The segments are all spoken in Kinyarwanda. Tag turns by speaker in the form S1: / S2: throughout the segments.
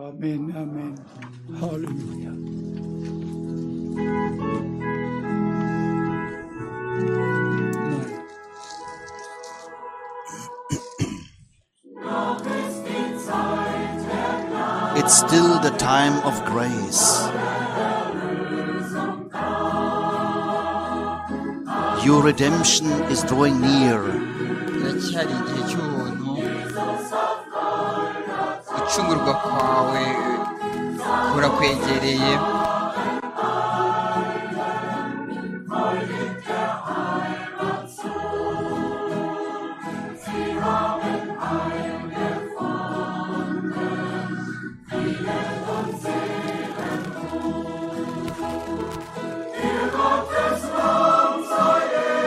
S1: Amen, amen. Hallelujah. Nein.
S2: It's still the time of grace. Your redemption is drawing near.
S3: kiracyari igihe cy'ubuntu gucungurwa kwawe kurakwegereye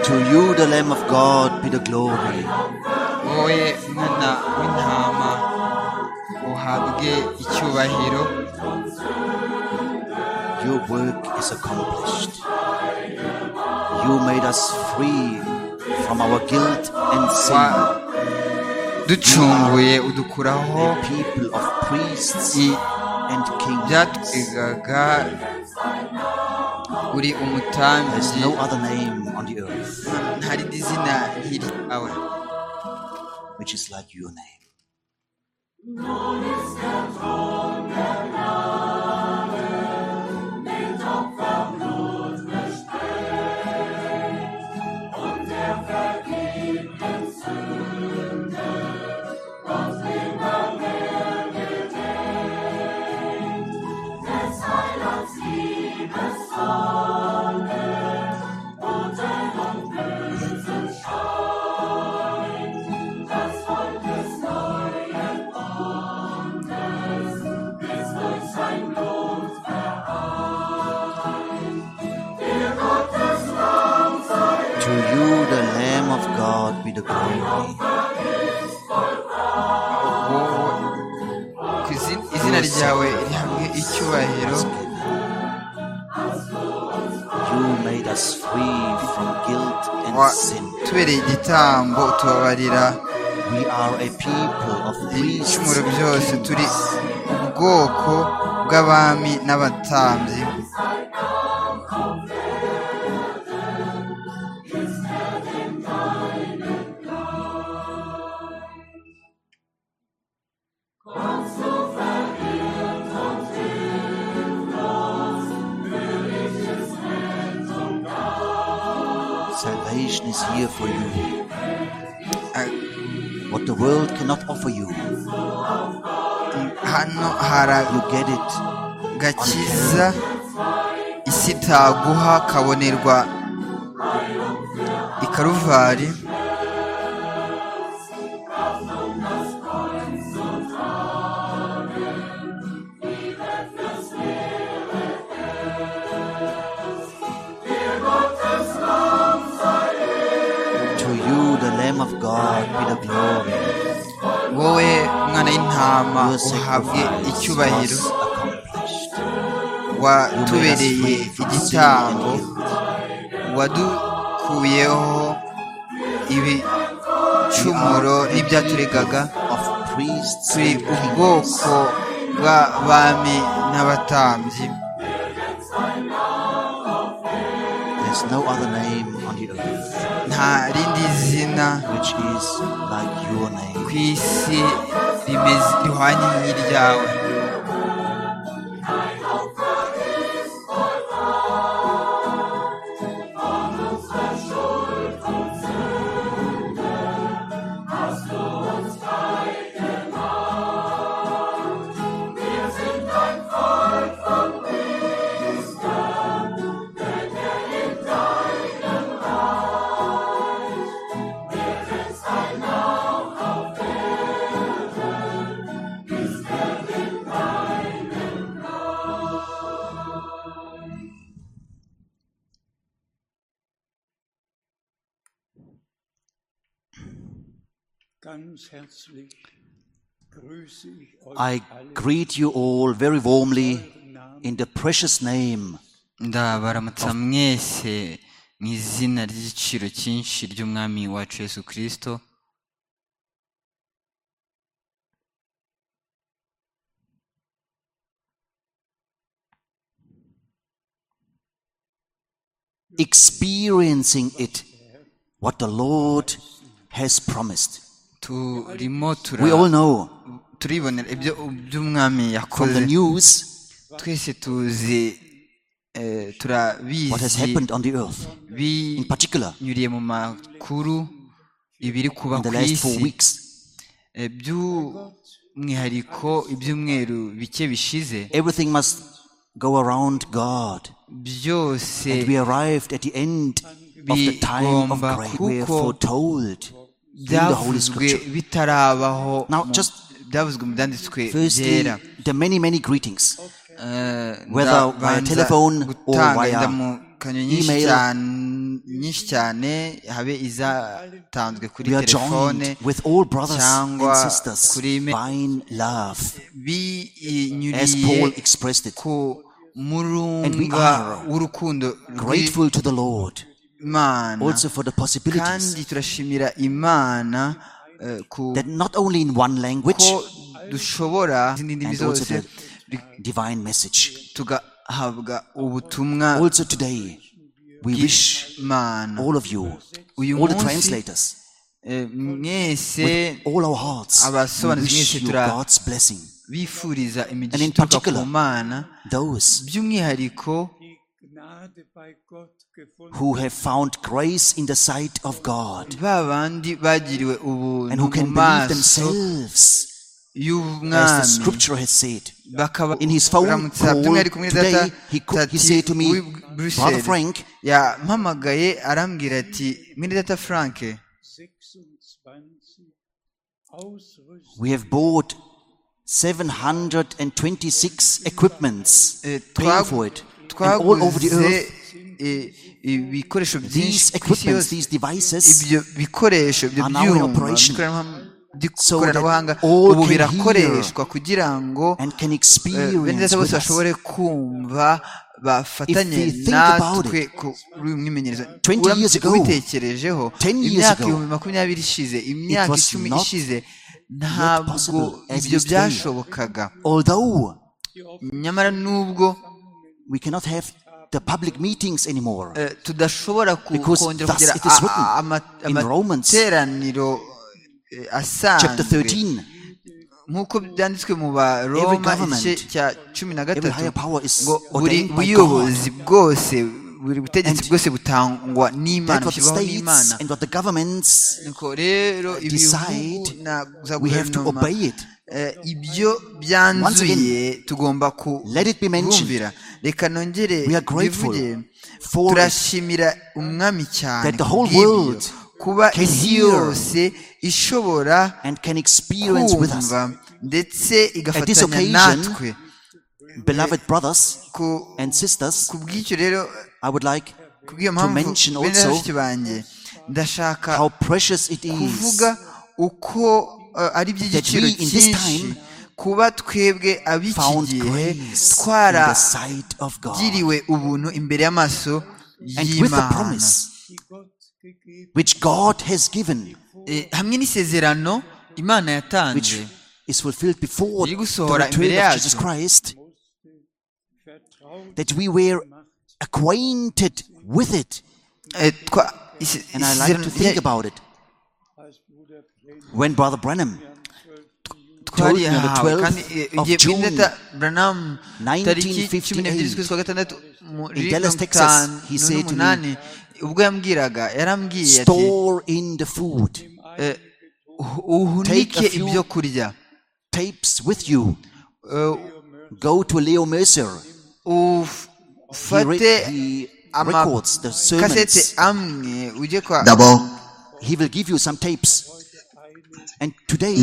S2: To you, the Lamb of God, be the glory.
S3: wowe mwana w'intama uhabwe icyubahiro
S2: Your work is accomplished. You made us free from our guilt and sin.
S3: waducunguye udukuraho
S2: A people of priests
S3: i-
S2: and kings.
S3: byatwegaga uri
S2: There's
S3: umutambyi
S2: no other name on the earth
S3: nta rindi zina nk'iri awe
S2: which is like your name. To you, the Lamb of God, be the glory.
S3: wowe ku izi- izina
S2: Your
S3: ryawe rihabwe
S2: sacrifice
S3: icyubahiro
S2: was given. You made us free from guilt and sin.
S3: watubereye igitambo utubabarira
S2: We are a people of priests
S3: ibicumuro
S2: and
S3: byose turi
S2: kings.
S3: ubwoko bw'abami n'abatambyi
S2: Salvation is here for you.
S3: Ah,
S2: What the world cannot offer you, you
S3: hano hari
S2: get it.
S3: agakiza isi itaguha kabonerwa i karuvari
S2: To you, the Lamb of God, be the glory.
S3: wowe mwana w'intama
S2: Your
S3: uhabwe
S2: sacrifice
S3: icyubahiro
S2: was accomplished. You made us
S3: watubereye
S2: free from sin
S3: igitambo
S2: and guilt.
S3: wadukuyeho
S2: We are
S3: ibicumuro
S2: a
S3: n'ibyaturegaga
S2: people of priests
S3: turi
S2: and kings.
S3: ubwoko bw'abami n'abatambyi
S2: There's no other name on the earth
S3: nta rindi zina
S2: which is like your name.
S3: ku isi rimeze rihwanye nk'iryawe
S1: Ganz herzlich grüße ich euch
S2: I
S1: alle
S2: greet you all very warmly in the precious name
S3: ndabaramutsa mwese mu izina ry'igiciro cyinshi ry'umwami wacu yesu kirisito
S2: experiencing it, what the Lord has promised.
S3: turimo tura-
S2: We all know
S3: turibonera ibyo by'umwami
S2: from the
S3: yakoze
S2: news
S3: twese tuzi eh,
S2: what has
S3: turabizi
S2: happened on the earth, in particular
S3: binyuriye mu makuru ibiri kuba
S2: in the
S3: ku
S2: last four
S3: isi
S2: weeks.
S3: Eh, by'umwihariko ibyumweru bike bishize
S2: Everything must go around God.
S3: byose
S2: And we arrived at the end of the time of
S3: Bigomba
S2: grace. We are
S3: kuko-
S2: foretold in the Holy
S3: byavuzwe
S2: Scripture.
S3: bitarabaho
S2: Now,
S3: mu-
S2: just-
S3: byavuzwe mu byanditswe
S2: Firstly,
S3: byera
S2: the many, many greetings.
S3: Eh,
S2: whether
S3: ndabanza
S2: via telephone or
S3: gutanga
S2: via
S3: indamukanyo nyinshi
S2: email.
S3: cyane- nyinshi cyane habe izatanzwe kuri
S2: We are
S3: telefone
S2: joined with all brothers and
S3: cyangwa
S2: sisters
S3: kuri email.
S2: by love, as Paul
S3: binyuriye
S2: expressed it.
S3: ku murunga
S2: are
S3: w'urukundo
S2: Grateful to the Lord
S3: rw'imana
S2: also for the possibilities
S3: kandi turashimira imana eh, ku
S2: that not only in one language
S3: ko dushobora izindi ndimi
S2: and also
S3: zose
S2: the divine message.
S3: tugahabwa ubutumwa
S2: Also today, we wish
S3: bw'imana
S2: all of you,
S3: uyu
S2: all the
S3: munsi
S2: translators,
S3: eh, mwese
S2: with all our hearts, we
S3: abasobanuzi
S2: wish
S3: mwese
S2: you
S3: tura-
S2: God's blessing.
S3: bifuriza
S2: And
S3: imigisha
S2: in
S3: ituruka ku
S2: particular,
S3: mana
S2: Those
S3: by'umwihariko
S1: die Gnade bei Gott gefunden
S2: who have found grace in the sight of God
S3: ba bandi bagiriwe
S2: and
S3: ubuntu
S2: who
S3: mu
S2: can believe
S3: maso
S2: themselves, as the
S3: y'ubwami
S2: Scripture has said.
S3: bakaba
S2: In his phone
S3: uramutse
S2: call
S3: by'umwihariko muri
S2: today,
S3: data
S2: he co- he
S3: tati
S2: said to me,
S3: w'i Bruxelles,
S2: "Brother Frank,"
S3: yampamagaye arambwira ati mwene data frank
S1: 26 Ausrüstung
S2: We have bought 726 equipments,
S3: eh,
S2: paying
S3: twa-
S2: for it, and all over the
S3: twaguze
S2: earth.
S3: eh, ibikoresho byinshi
S2: These
S3: ku isi
S2: equipments,
S3: yose
S2: these devices,
S3: ibyo bikoresho ibyo
S2: are now in
S3: byuma
S2: operation.
S3: by'ikoranabuhanga-
S2: So that
S3: by'ikoranabuhanga
S2: all
S3: ubu
S2: can
S3: birakoreshwa kugira ngo
S2: and can
S3: eh, bene
S2: experience
S3: data
S2: with us.
S3: bose bashobore kumva bafatanye
S2: If they think about
S3: natwe
S2: it,
S3: kuri uyu mwimenyerezo
S2: 20
S3: Uramutse
S2: years ago,
S3: ubitekerejeho
S2: 10 years
S3: imyaka
S2: ago,
S3: ibihumbi makumyabiri ishize imyaka
S2: was
S3: icumi
S2: not
S3: ishize ntabwo
S2: possible as it
S3: ibyo
S2: is today.
S3: byashobokaga
S2: Although
S3: nyamara n'ubwo
S2: we cannot have the public meetings anymore,
S3: eh, tudashobora ku-
S2: Because
S3: kongera
S2: thus
S3: kugira
S2: it is
S3: a- a-
S2: written
S3: ama-
S2: in Romans.
S3: amateraniro eh,
S2: chapter
S3: asanzwe
S2: 13,
S3: nk'uko byanditswe mu baroma
S2: government,
S3: igice cya cumi na
S2: every
S3: gatatu
S2: higher power is
S3: ngo buri
S2: ordained by God.
S3: buyobozi bwose buri butegetsi
S2: And
S3: bwose butangwa n'imana
S2: That what the
S3: bushyirwaho
S2: states
S3: n'imana
S2: and what the governments
S3: nuko rero ibihugu
S2: decide,
S3: na za
S2: we have to
S3: guverinoma
S2: obey it.
S3: eh, ibyo
S2: Once
S3: byanzuye
S2: again,
S3: tugomba
S2: let it be mentioned.
S3: kubumvira reka nongere
S2: We are grateful
S3: bivuge
S2: for it.
S3: turashimira umwami cyane
S2: That the whole
S3: kubw'ibyo.
S2: world
S3: kuba
S2: can
S3: isi
S2: hear
S3: yose ishobora
S2: and can experience with us.
S3: kumva ndetse
S2: this
S3: igafatanya
S2: occasion,
S3: natwe
S2: Beloved brothers
S3: Ku-
S2: and sisters,
S3: ku bw'icyo rero
S2: I would like
S3: kubw'iyo
S2: to
S3: mpamvu
S2: mention
S3: bene na
S2: also
S3: bashiki banjye ndashaka
S2: how precious it is
S3: kuvuga uko eh, ari iby'igiciro
S2: we in this
S3: cyinshi
S2: time
S3: kuba twebwe ab'iki
S2: found
S3: gihe
S2: grace in the
S3: twaragiriwe
S2: sight of God.
S3: ubuntu imbere y'amaso
S2: And with the
S3: y'imana
S2: promise
S1: die Gott gegeben
S2: which God has given,
S3: Eh, hamwe n'isezerano imana
S2: which
S3: yatanze
S2: is fulfilled before
S3: riri
S2: the
S3: gusohora imbere
S2: return of Jesus
S3: yacu.
S2: Christ,
S1: vertraut
S2: that we were acquainted with it.
S3: Eh, twa- ise-
S2: And I like to think
S3: isezerano-
S2: about it.
S1: als Bruder Brent
S2: When Brother Brenham told me on the
S3: twarihawe
S2: 12th
S3: kandi
S2: of
S3: igihe
S2: June,
S3: bindata branamu tariki
S2: 1958,
S3: cumi n'ebyiri z'ukwezi kwa gatandatu muri
S2: in Dallas,
S3: mirongo
S2: Texas,
S3: itanu
S2: he said to me,
S3: n'umunani ubwo yambwiraga yarambwiye ati
S2: store in the food
S3: "Eh, uhu- uhunike
S2: Take a few-
S3: ibyo kurya
S2: tapes with you.
S3: Eh,
S2: Go to Leo Mercer.
S3: uf-
S2: He, re-
S3: ufate
S2: he records the
S3: amakasete
S2: sermons.
S3: amwe ujye kwa
S4: D'abord,
S2: He will give you some tapes. And today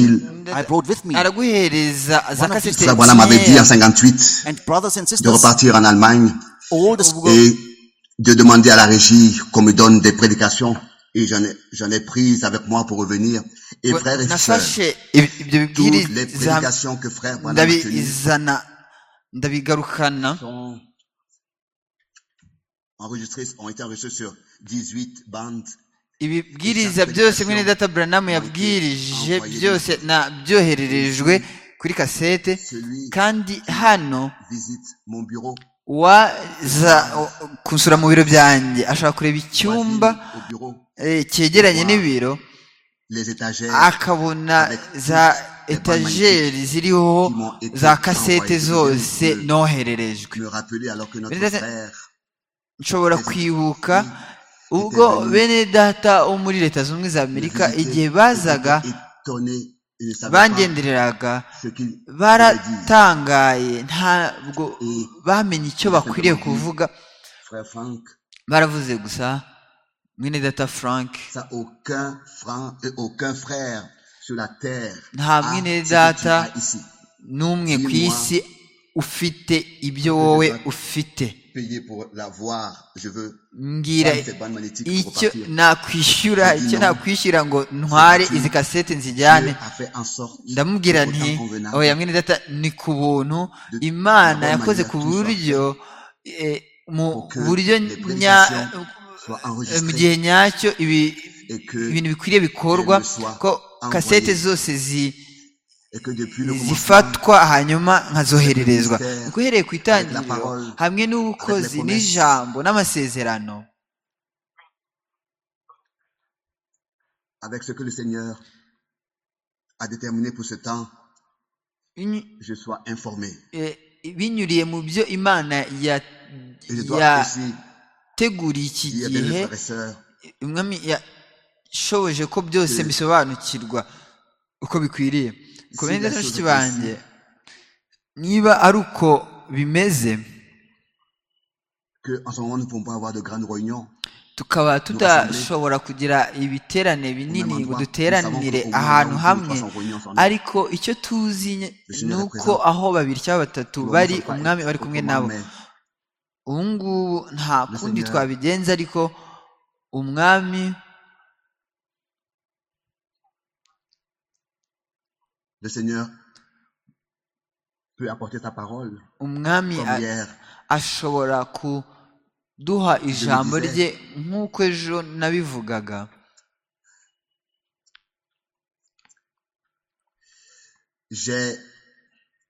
S2: I brought with me.
S3: araguhereza za
S2: One of his-
S3: kasete
S4: Sabwana m'avait dit en
S3: nkeya.
S4: 58
S2: And brothers and
S4: de
S2: sisters,
S4: repartir en Allemagne
S2: all the
S4: et de demander à la régie qu'on me donne des prédications. Et j'en ai, j'en ai prises avec moi pour revenir. Et frères et sœurs,
S3: nafashe ib- ibyo
S4: toutes les
S3: bibwiriza
S4: prédications que frère Branham a tenues
S3: ndabizana ndabigarukana
S4: sont enregistrées, ont été enregistrées sur 18 bandes.
S3: ibibwiriza byose mwene data buranamu yabwirije byose na byohererejwe kuri kasete
S4: Celui
S3: kandi hano
S4: qui visite mon bureau
S3: waza kunsura mu biro byanjye ashobora kureba icyumba
S4: au bureau,
S3: eh, cyegeranye n'ibiro
S4: les étagères
S3: akabona za etajeri ziriho za kasete zose nohererejwe
S4: me rappeler alors que notre
S3: Mais-
S4: frère
S3: nshobora kwibuka ubwo bene data wo muri leta zunze ubumwe za amerika igihe bazaga
S4: étonné, il ne savait pas
S3: bangendereraga
S4: ce qu'il
S3: baratangaye ntabwo bamenye icyo bakwiriye kuvuga
S4: frère Franck.
S3: baravuze gusa mwene data frank
S4: Ça, aucun, frère, aucun frère sur la terre
S3: Nta
S4: a
S3: mwene
S4: ce que tu
S3: data
S4: as ici.
S3: n'umwe ku isi ufite ibyo wowe ufite
S4: Payer pour l'avoir, je veux.
S3: mbwira
S4: prendre cette bande magnétique pour
S3: icyo
S4: repartir.
S3: nakwishyura icyo nakwishyura ngo ntware izi kasete nzijyane
S4: Dieu a fait en sorte
S3: ndamubwira
S4: au
S3: nti
S4: temps convenable,
S3: oya mwene data ni ku buntu imana yakoze ku buryo eh, mu buryo nya-
S4: soit
S3: eh, mu
S4: enregistré
S3: gihe nyacyo ibi-
S4: et que,
S3: ibintu bikwiriye bikorwa ko kasete zose zi-
S4: et que depuis le commencement,
S3: zifatwa hanyuma nkazohererezwa guhereye ku itangiriro hamwe n'ubukozi n'ijambo n'amasezerano
S4: avec ce que le Seigneur a déterminé pour ce temps,
S3: Inyu-
S4: je sois informé.
S3: eh, binyuriye mu byo imana ya-
S4: Et je dois aussi
S3: yateguriye iki
S4: dire, bien
S3: gihe
S4: frères et sœurs,
S3: umwami yashoboje ko byose bisobanukirwa uko bikwiriye ku bindi
S4: Sinashoboye
S3: bashiki
S4: kwisi.
S3: banjye niba ari uko bimeze
S4: qu'en ce moment, nous ne pouvons pas avoir de grandes réunions.
S3: tukaba tudashobora kugira ibiterane binini ngo duteranire ahantu hamwe ariko icyo tuzi nye- ni uko aho babiri cyangwa batatu bari umwami bari kumwe nabo ubu ngubu nta kundi twabigenza ariko umwami
S4: Le Seigneur peut apporter sa parole
S3: umwami
S4: comme
S3: a-
S4: hier.
S3: ashobora kuduha ijambo rye nk'uko ejo nabivugaga
S4: J'ai,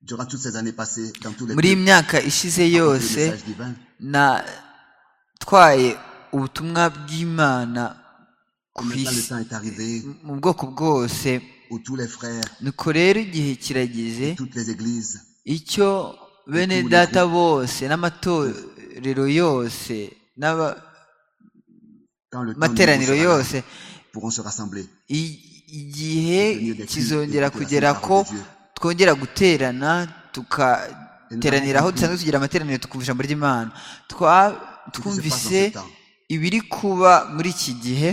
S4: durant toutes ces années passées, dans tous les
S3: muri iyi
S4: lieux,
S3: myaka ishize
S4: apporté
S3: yose
S4: le message divin.
S3: natwaye ubutumwa bw'imana ku
S4: Maintenant, le
S3: isi
S4: temps est arrivé
S3: mu bwoko bwose
S4: où tous les frères,
S3: nuko rero igihe kirageze
S4: toutes les églises
S3: icyo bene data bose n'amatorero yose n'amateraniro
S4: quand le temps nous sera là,
S3: yose
S4: pourront se rassembler.
S3: i- igihe kizongera kugera ko twongera guterana tugateranira aho dusanzwe tugira amateraniro tukumva ijambo ry'imana Twa- twumvise
S4: Twumvise
S3: ibiri kuba muri iki gihe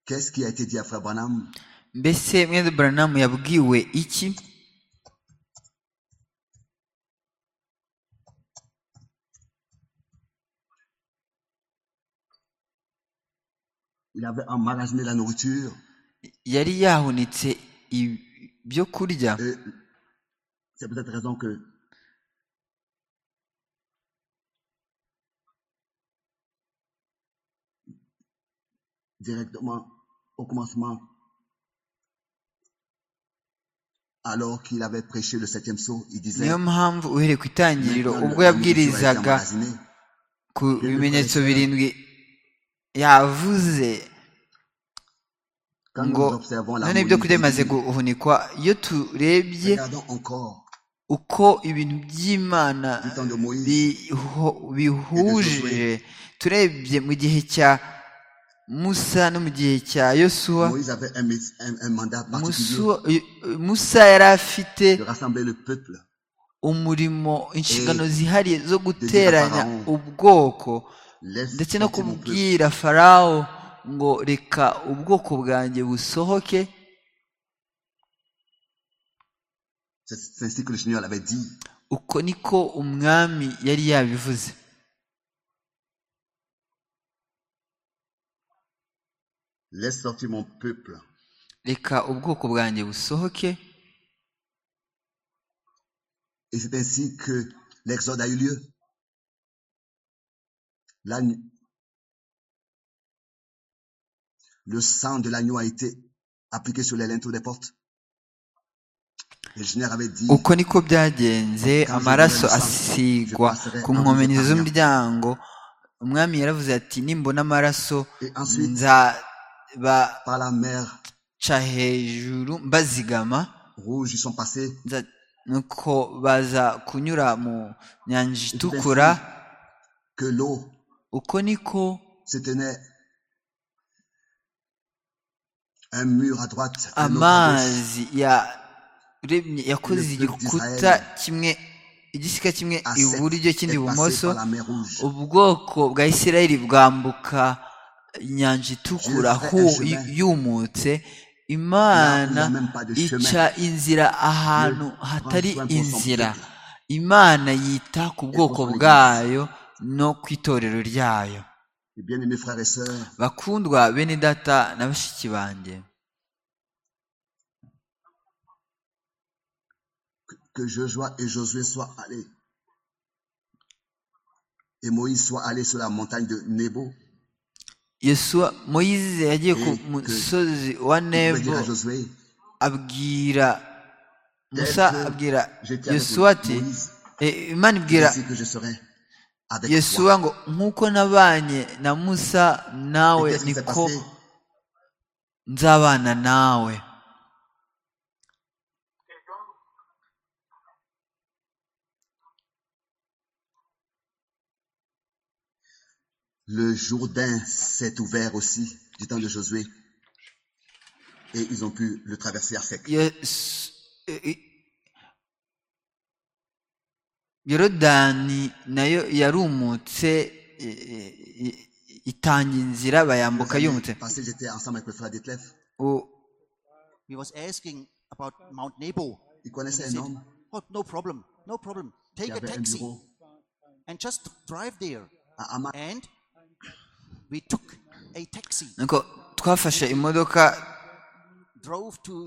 S4: qu'est-ce qui a été dit à Frère Branham
S3: mbese mwene buranamu yabwiwe iki
S4: Il avait emmagasiné la nourriture.
S3: yari yahunitse ibyo kurya
S4: Et c'est peut-être raison que directement au commencement, alors qu'il avait prêché le septième saut, il disait
S3: niyo mpamvu uhereye ku itangiriro
S4: Maintenant,
S3: ubwo
S4: la nourriture a été
S3: yabwirizaga
S4: emmagasinée.
S3: ku bimenyetso birindwi yavuze
S4: Quand
S3: ngo
S4: nous observons la
S3: none ibyo kurya bimaze
S4: nourriture,
S3: guhunikwa iyo turebye
S4: regardons encore
S3: uko ibintu by'imana
S4: du temps de Moïse,
S3: biho- bihuje turebye mu gihe cya musa no mu gihe cya yosuwa
S4: Moïse avait un, mis- un- un mandat particulier
S3: Musu- musa yari afite
S4: de rassembler le peuple
S3: umurimo inshingano zihariye zo
S4: Farawo.
S3: guteranya ubwoko
S4: Laisse
S3: ndetse no
S4: sortir mon peuple.
S3: kubwira farawo ngo reka ubwoko bwanjye busohoke
S4: C'est c'est ainsi que le Seigneur l'avait dit.
S3: uko niko umwami yari yabivuze
S4: Laisse sortir mon peuple.
S3: reka ubwoko bwanjye busohoke
S4: Et c'est ainsi que l'exode a eu lieu. La, nu- le sang de l'agneau a été appliqué sur les linteaux des portes.
S3: uko niko byagenze amaraso asigwa ku nkomenizo z'umuryango umwami yaravuze ati nimbona amaraso nzabaca hejuru mbazigama nuko baza kunyura mu nyanja itukura uko niko amazi ya yakoze igikuta kimwe igisika kimwe iburyo kindi ibumoso ubwoko bwa isirayeli bwambuka inyanja itukura yumutse imana ica inzira ahantu hatari inzira imana yita ku bwoko bwayo no ku itorero ryayo bakundwa bene data na bashiki banjye
S4: que Joshua et Josué soient allés. Et Moïse soit allé sur la montagne de Nebo.
S3: Yesua, Moïse yagiye ku musozi wa Nebo abwira Musa abwira Yesuwa ati Imana ibwira Yesuwa ngo nk'uko nabanye na Musa nawe niko nzabana nawe
S4: Le Jourdain s'est ouvert aussi du temps de Josué. Et ils ont pu le traverser à sec.
S3: yorodani nayo yarumutse itanga inzira bayambuka yumutse
S2: He was asking about Mount Nebo.
S4: Il connaissait un homme.
S2: Oh, no problem, no problem. Take a taxi and just drive there. And
S3: nuko twafashe imodoka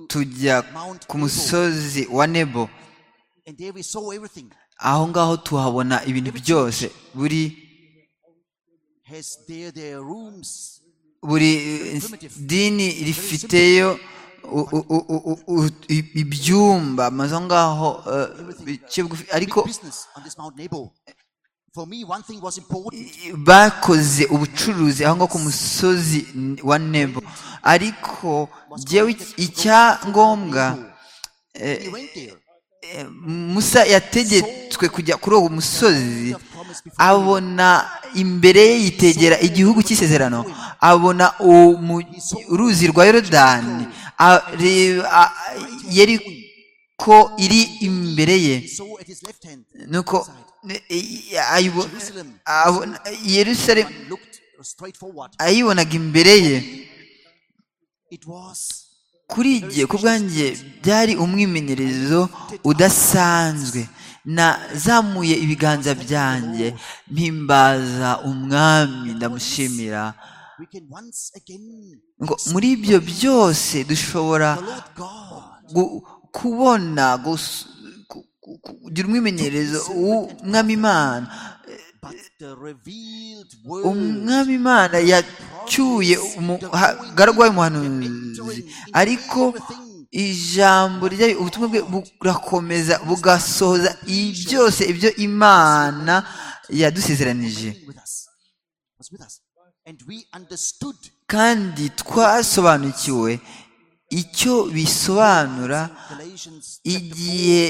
S3: tujya ku musozi wa nebo aho ngaho tuhabona ibintu byose buri buri dini rifiteyo ibyumba amazu aho ngaho ariko bakoze ubucuruzi aho ngaho ku musozi wa nebo ariko ngewe icyangombwa musa yategetswe kujya kuri uwo musozi abona imbere ye yitegera igihugu cy'isezerano abona uruzi rwa yorodani yari ko iri imbere ye nuko yerusalemu ayibonaga imbere ye kuri igihe ku bwanjye byari umwimenyerezo udasanzwe nazamuye ibiganza byanjye mpimbaza umwami ndamushimira muri ibyo byose dushobora kubona kugira umwimenyerezo w'umwami imana umwami imana yacyuye umugaragwa w'umuhanuzi ariko ijambo ryayo ubutumwa bwe burakomeza bugasohoza byose ibyo imana yadusezeranije kandi twasobanukiwe icyo bisobanura igihe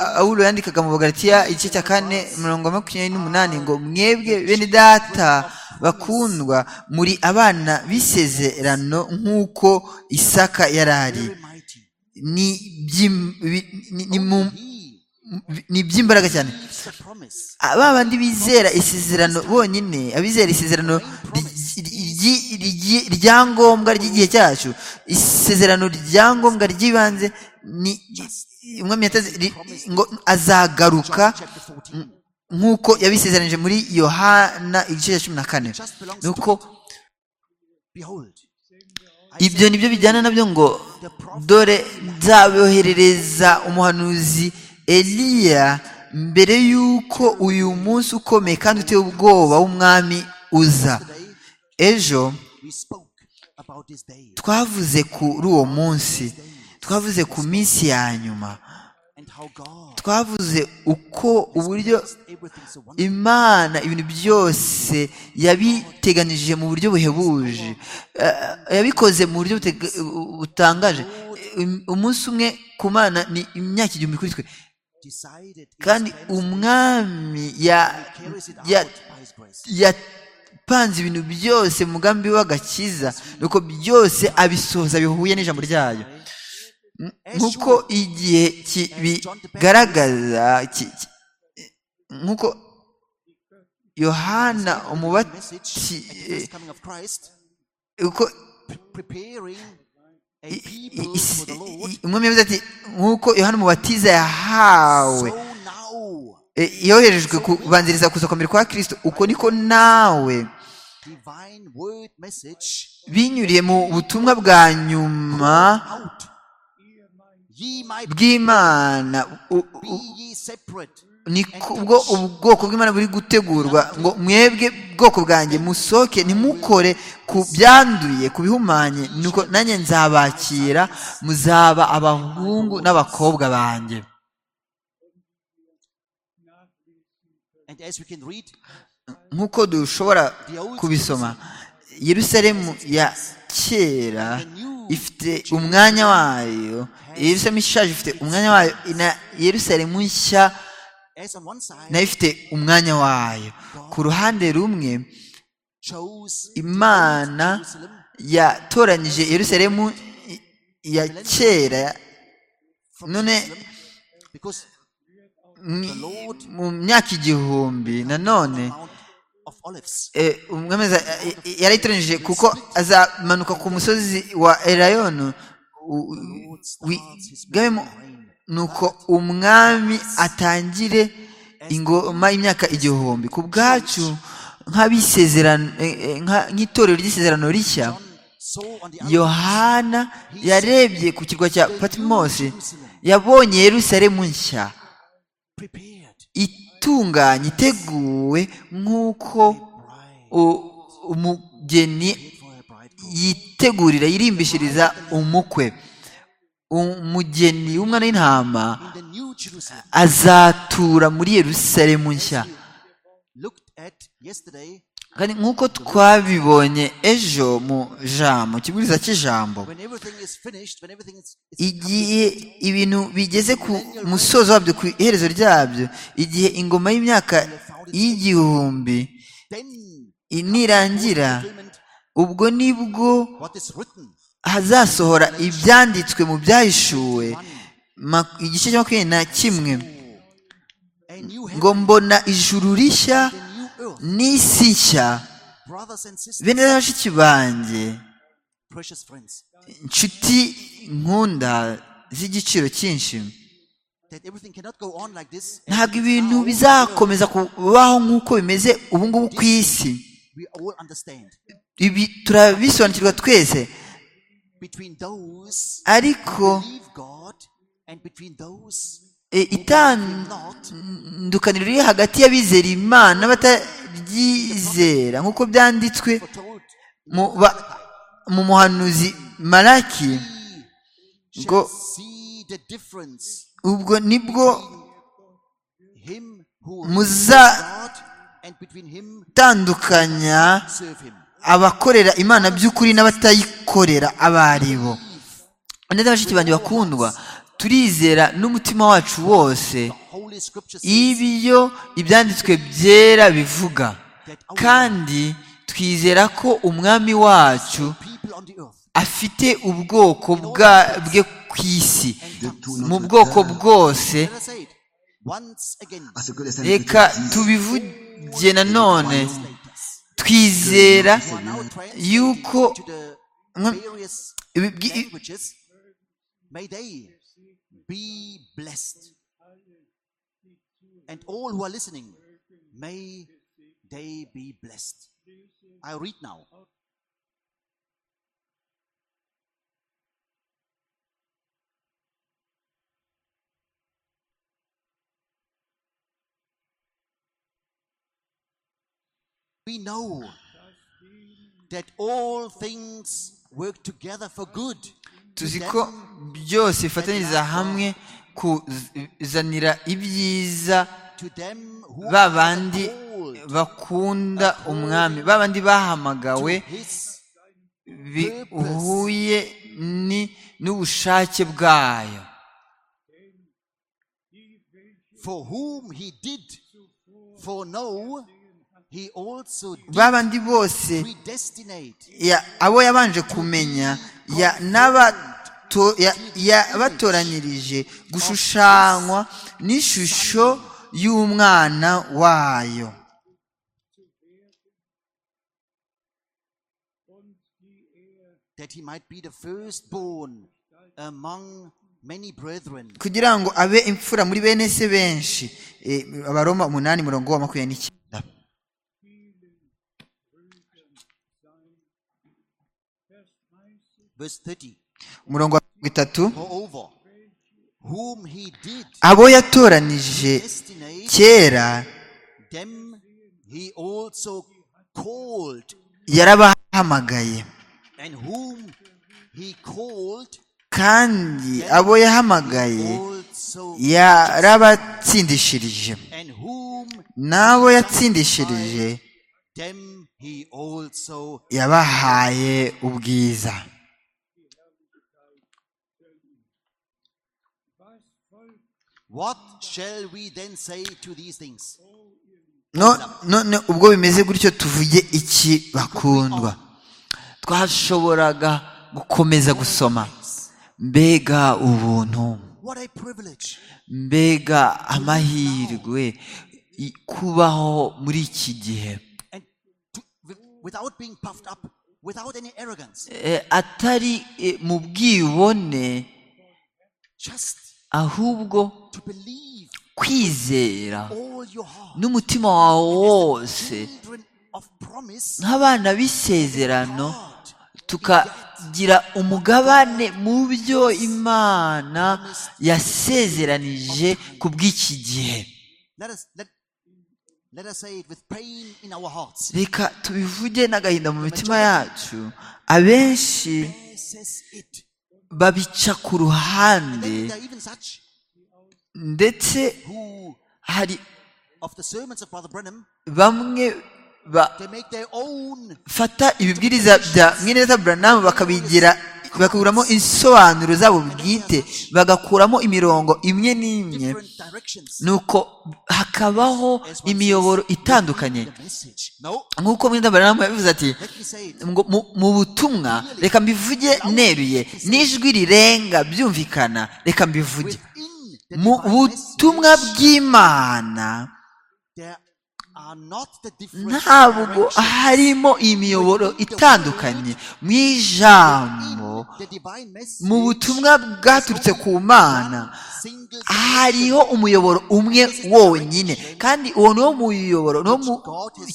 S3: pawulo yandikaga mu bagaritiya igice cya kane mirongo makumyabiri n'umunani ngo mwebwe bene data bakundwa muri abana b'isezerano nk'uko isaka yari ari ni iby'imbaraga cyane ba bandi bizera isezerano bonyine abizera isezerano ryangombwa ry'igihe cyacu isezerano ryangombwa ry'ibanze ni umwami ngo azagaruka nk'uko yabisezeranije muri yohana igice cya cumi na kane ni uko ibyo ni byo bijyana nabyo ngo dore nzaboherereza umuhanuzi eliya mbere y'uko uyu munsi ukomeye kandi uteye ubwoba w'umwami uza ejo twavuze kuri uwo munsi twavuze ku minsi ya nyuma twavuze uko uburyo imana ibintu byose yabiteganije mu buryo buhebuje eh, yabikoze mu buryo butega- butangaje Um- umunsi umwe ku mana ni imyaka igihumbi kuri twe kandi umwami ya- ya- yapanze ibintu byose mu mugambi w'agakiza nuko byose abisohoza bihuye n'ijambo ryayo Nk- nk'uko igihe kibigaragaza ki- ki- nk'uko yohana umubati eh, uko i- i- is- i- umwami yavuze ati nk'uko yohana umubatiza yahawe eh, yoherejwe kubanziriza kuza kwambere kwa kirisito uko niko nawe binyuriye mu butumwa bwa nyuma bw'imana u- u- niko ubwo ubwoko bw'imana buri gutegurwa ngo mwebwe bwoko bwanjye musohoke ntimukore ku byanduye ku bihumanye nuko nanjye nzabakira muzaba abahungu n'abakobwa banjye nk'uko dushobora kubisoma yerusalemu ya kera ifite umwanya wayo yerusalemu ishaje ifite umwanya wayo na yerusalemu nshya nayo ifite umwanya wayo ku ruhande rumwe imana yatoranyije yerusalemu i- ya kera none mwi- mu myaka igihumbi nanone eh, umwami aza- eh, eh, yarayitoranyije kuko azamanuka ku musozi wa erayonu u- u- wigabemo nuko umwami atangire ingoma y'imyaka igihumbi ku bwacu nk'abisezerano eh, eh, nka- nk'itorero ry'isezerano rishya yohana yarebye ku kirwa cya patimosi yabonye yerusalemu nshya itunganye iteguwe nk'uko u- umugeni yitegurira yirimbishiriza umukwe umugeni w'umwana w'intama azatura muri yerusalemu nshya kandi nk'uko twabibonye ejo mu jambo ikibwiriza cy'ijambo igihe ibintu bigeze ku musozo wabyo ku iherezo ryabyo igihe ingoma y'imyaka y'igihumbi nirangira ubwo nibwo hazasohora ibyanditswe mu byahishuwe ma- igice cya makumyabiri na kimwe ngo mbona ijuru rishya n'isi nshya bene na bashiki banjye inshuti nkunda z'igiciro cyinshi ntabwo ibintu bizakomeza kubaho nk'uko bimeze ubu ngubu ku isi ibi turabisobanukirwa twese ariko e, itandukaniro riri hagati y'abizera imana n'abataryizera nk'uko byanditswe mu ba- mu muhanuzi maraki ngo ubwo nibwo tandukanya abakorera imana by'ukuri n'abatayikorera abaribo ndetse bashiki banjye bakundwa turizera n'umutima wacu wose ibyo ibyanditswe byera bivuga kandi twizera ko umwami wacu afite ubwoko bwa bwe ku isi mu bwoko bwose
S4: à ce que les saints
S3: reka
S4: disent.
S3: tubivuge nanone twizera yuko mwa- ibi- byi- i-
S2: work together for good.
S3: tuzi ko byose bifatanyiriza hamwe kuzanira ibyiza
S2: To them who
S3: ba
S2: are
S3: bandi
S2: called
S3: bakunda umwami ba bandi bahamagawe
S2: to his
S3: bihuye ni- n'ubushake bwayo
S2: for whom he did for no he also did
S3: ba bandi bose
S2: predestinate
S3: ya- abo yabanje kumenya ya- n'abato- ya- yabatoranyirije gushushanywa n'ishusho y'umwana wayo
S2: that he might be the firstborn among many brethren
S3: kugira ngo abe imfura muri bene se benshi Eh, abaroma umunani murongo wa makumyabiri n'icyenda
S2: verse 30
S3: umurongo wa mirongo itatu
S2: moreover whom he did
S3: abo yatoranije
S2: predestinate
S3: kera
S2: them he also called
S3: yarabahamagaye
S2: and whom he called
S3: kandi abo yahamagaye
S2: also
S3: yarabatsindishirije
S2: and whom
S3: n'abo yatsindishirije
S2: them he also
S3: yabahaye ubwiza
S2: what shall we then say to these things
S3: No- none ubwo bimeze gutyo tuvuge iki bakundwa twashoboraga gukomeza gusoma mbega ubuntu
S2: what a privilege
S3: mbega amahirwe i- kubaho muri iki gihe
S2: and to, wi- without being puffed up without any arrogance
S3: Eh, atari eh, mu bwibone
S2: just
S3: ahubwo
S2: to believe
S3: kwizera
S2: all your heart
S3: n'umutima wawe wose
S2: children of promise
S3: nk'abana b'isezerano
S2: God
S3: tukagira umugabane mu byo imana yasezeranije ku bw'iki gihe
S2: let us let, let us say it with pain in our hearts
S3: reka tubivuge n'agahinda mu mitima yacu abenshi
S2: Bear says it
S3: babica ku ruhande
S2: there are even such
S3: ndetse
S2: who
S3: hari
S2: of the sermons of brother Brenham
S3: bamwe bafata
S2: they make their own
S3: ibibwiriza bya mweneza buranamu bakabigira bakakuramo insobanuro zabo bwite bagakuramo imirongo imwe n'imwe
S2: different directions
S3: nuko hakabaho
S2: As one
S3: imiyoboro
S2: says,
S3: itandukanye
S2: the message no
S3: nk'uko mwindabaranamu yabivuze ati
S2: let me say it
S3: ngo mu- mu butumwa reka mbivuge neruye n'ijwi rirenga byumvikana reka mbivuge
S2: within the
S3: mu
S2: divine
S3: butumwa
S2: message,
S3: bw'imana
S2: there are not the different
S3: ntabwo
S2: directions
S3: harimo imiyoboro itandukanye mu ijambo
S2: in the divine message.
S3: mu butumwa bwaturutse ku mana
S2: Single
S3: hariho umuyoboro umwe wonyine kandi uwo niwo muyoboro niwo mu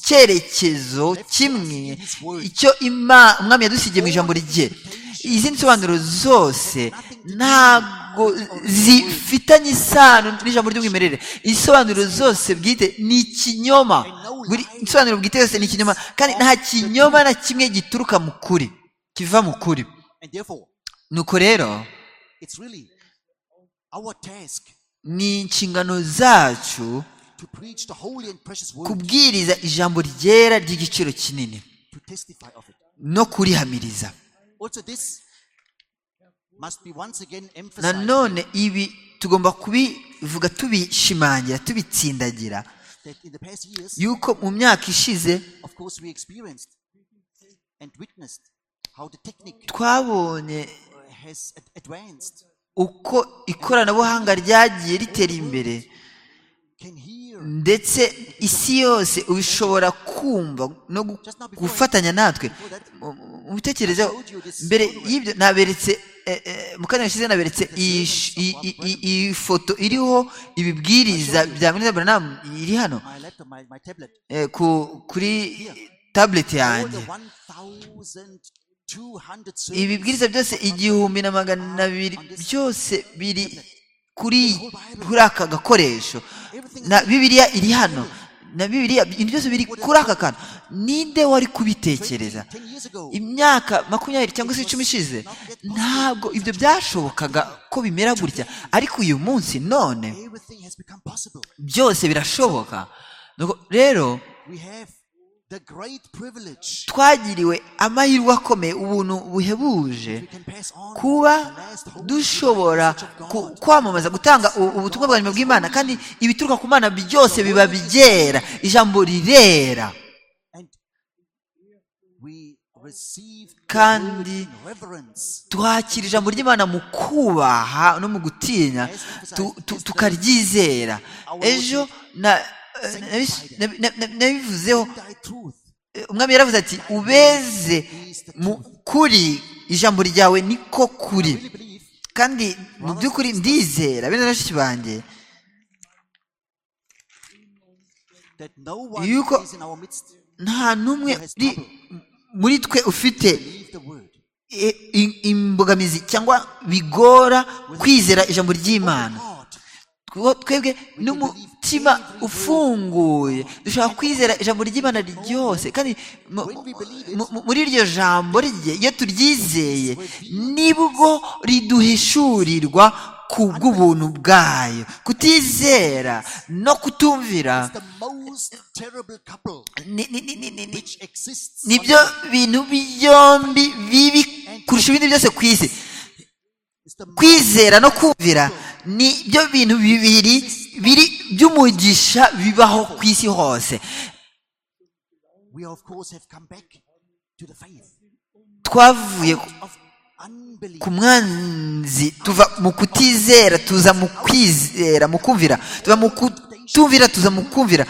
S3: cyerekezo kimwe icyo ima- umwami yadusigiye mu ijambo rye izindi nsobanuro zose ntabwo zifitanye isano n'ijambo ry'umwimerere isobanuro zose bwite ni ikinyoma buri isobanuro bwite yose ni ikinyoma kandi nta kinyoma na kimwe gituruka mu kuri kiva mu kuri
S2: and therefore
S3: nuko rero
S2: it's really our task
S3: ni inshingano zacu
S2: to preach the holy and precious word
S3: kubwiriza ijambo ryera ry'igiciro kinini
S2: to testify of it
S3: no kurihamiriza
S2: also this must be once again emphasized
S3: nanone ibi tugomba kubivuga tubishimangira tubitsindagira
S2: that in the past years
S3: yuko mu myaka ishize
S2: of course we experienced and witnessed how the technique
S3: twabonye
S2: uh, has ad- advanced
S3: uko ikoranabuhanga ryagiye ritera imbere
S2: can hear
S3: ndetse isi yose ushobora kumva no gu- gufatanya natwe Mu- mu- mu bitekerezo mbere y'ibyo naberetse eh, eh, mu kanya gashize naberetse iyi sh- iyi- iyi- iyi- iyi foto iriho ibibwiriza bya Mwene Branham iri hano
S2: my laptop my, my tablet
S3: eh, ku, kuri tablet
S2: all
S3: yanjye
S2: the 1200
S3: ibibwiriza byose igihumbi na magana abiri byose biri kuri kuri aka gakoresho na bibiliya iri hano na bibiriya ibintu byose biri kuri aka kantu ninde wari kubitekereza imyaka makumyabiri cyangwa se icumi ishize ntabwo ibyo byashobokaga ko bimera gutya ariko uyu munsi none byose birashoboka Nuko rero twagiriwe amahirwe akomeye ubuntu buhebuje kuba dushobora ku- kwamamaza gutanga u- ubutumwa bwa nyuma bw'imana kandi ibituruka ku mana byose biba byera ijambo rirera kandi twakira ijambo ry'imana mu kubaha no mu gutinya tu- tu- tukaryizera ejo na- na- na- na- na- nabivuzeho umwami yaravuze ati ubeze mu kuri ijambo ryawe niko kuri kandi mu by'ukuri ndizera bene na bashiki banjye yuko nta n'umwe uri muri twe ufite i- i- imbogamizi cyangwa bigora kwizera ijambo ry'imana kuko twebwe n'umutima ufunguye dushobora kwizera ijambo ry'imana ryose kandi mu- mu- mu- muri iryo jambo rye iyo turyizeye nibwo riduhishurirwa ku bw'ubuntu bwayo kutizera no kutumvira ni- ni- ni- ni- ni- ni- nibyo bintu byombi bibi kurusha ibindi byose ku isi kwizera no kumvira ni byo bintu bibiri biri by'umugisha bibaho ku isi hose twavuye ku- ku mwanzi tuva mu kutizera tuza mu kwizera mu kumvira tuva mu kutumvira tuza mu kumvira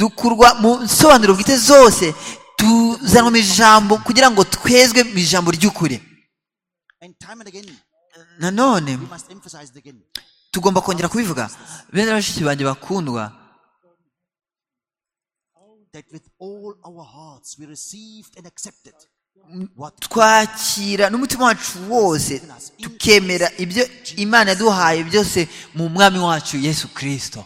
S3: dukurwa mu nsobanuro bwite zose tuzanwa mu ijambo kugira ngo twezwe mu ijambo ry'ukuri nanone tugomba kongera kubivuga bene bashiki banjye bakundwa twakira n'umutima wacu wose tukemera ibyo imana yaduhaye byose mu mwami wacu yesu kirisito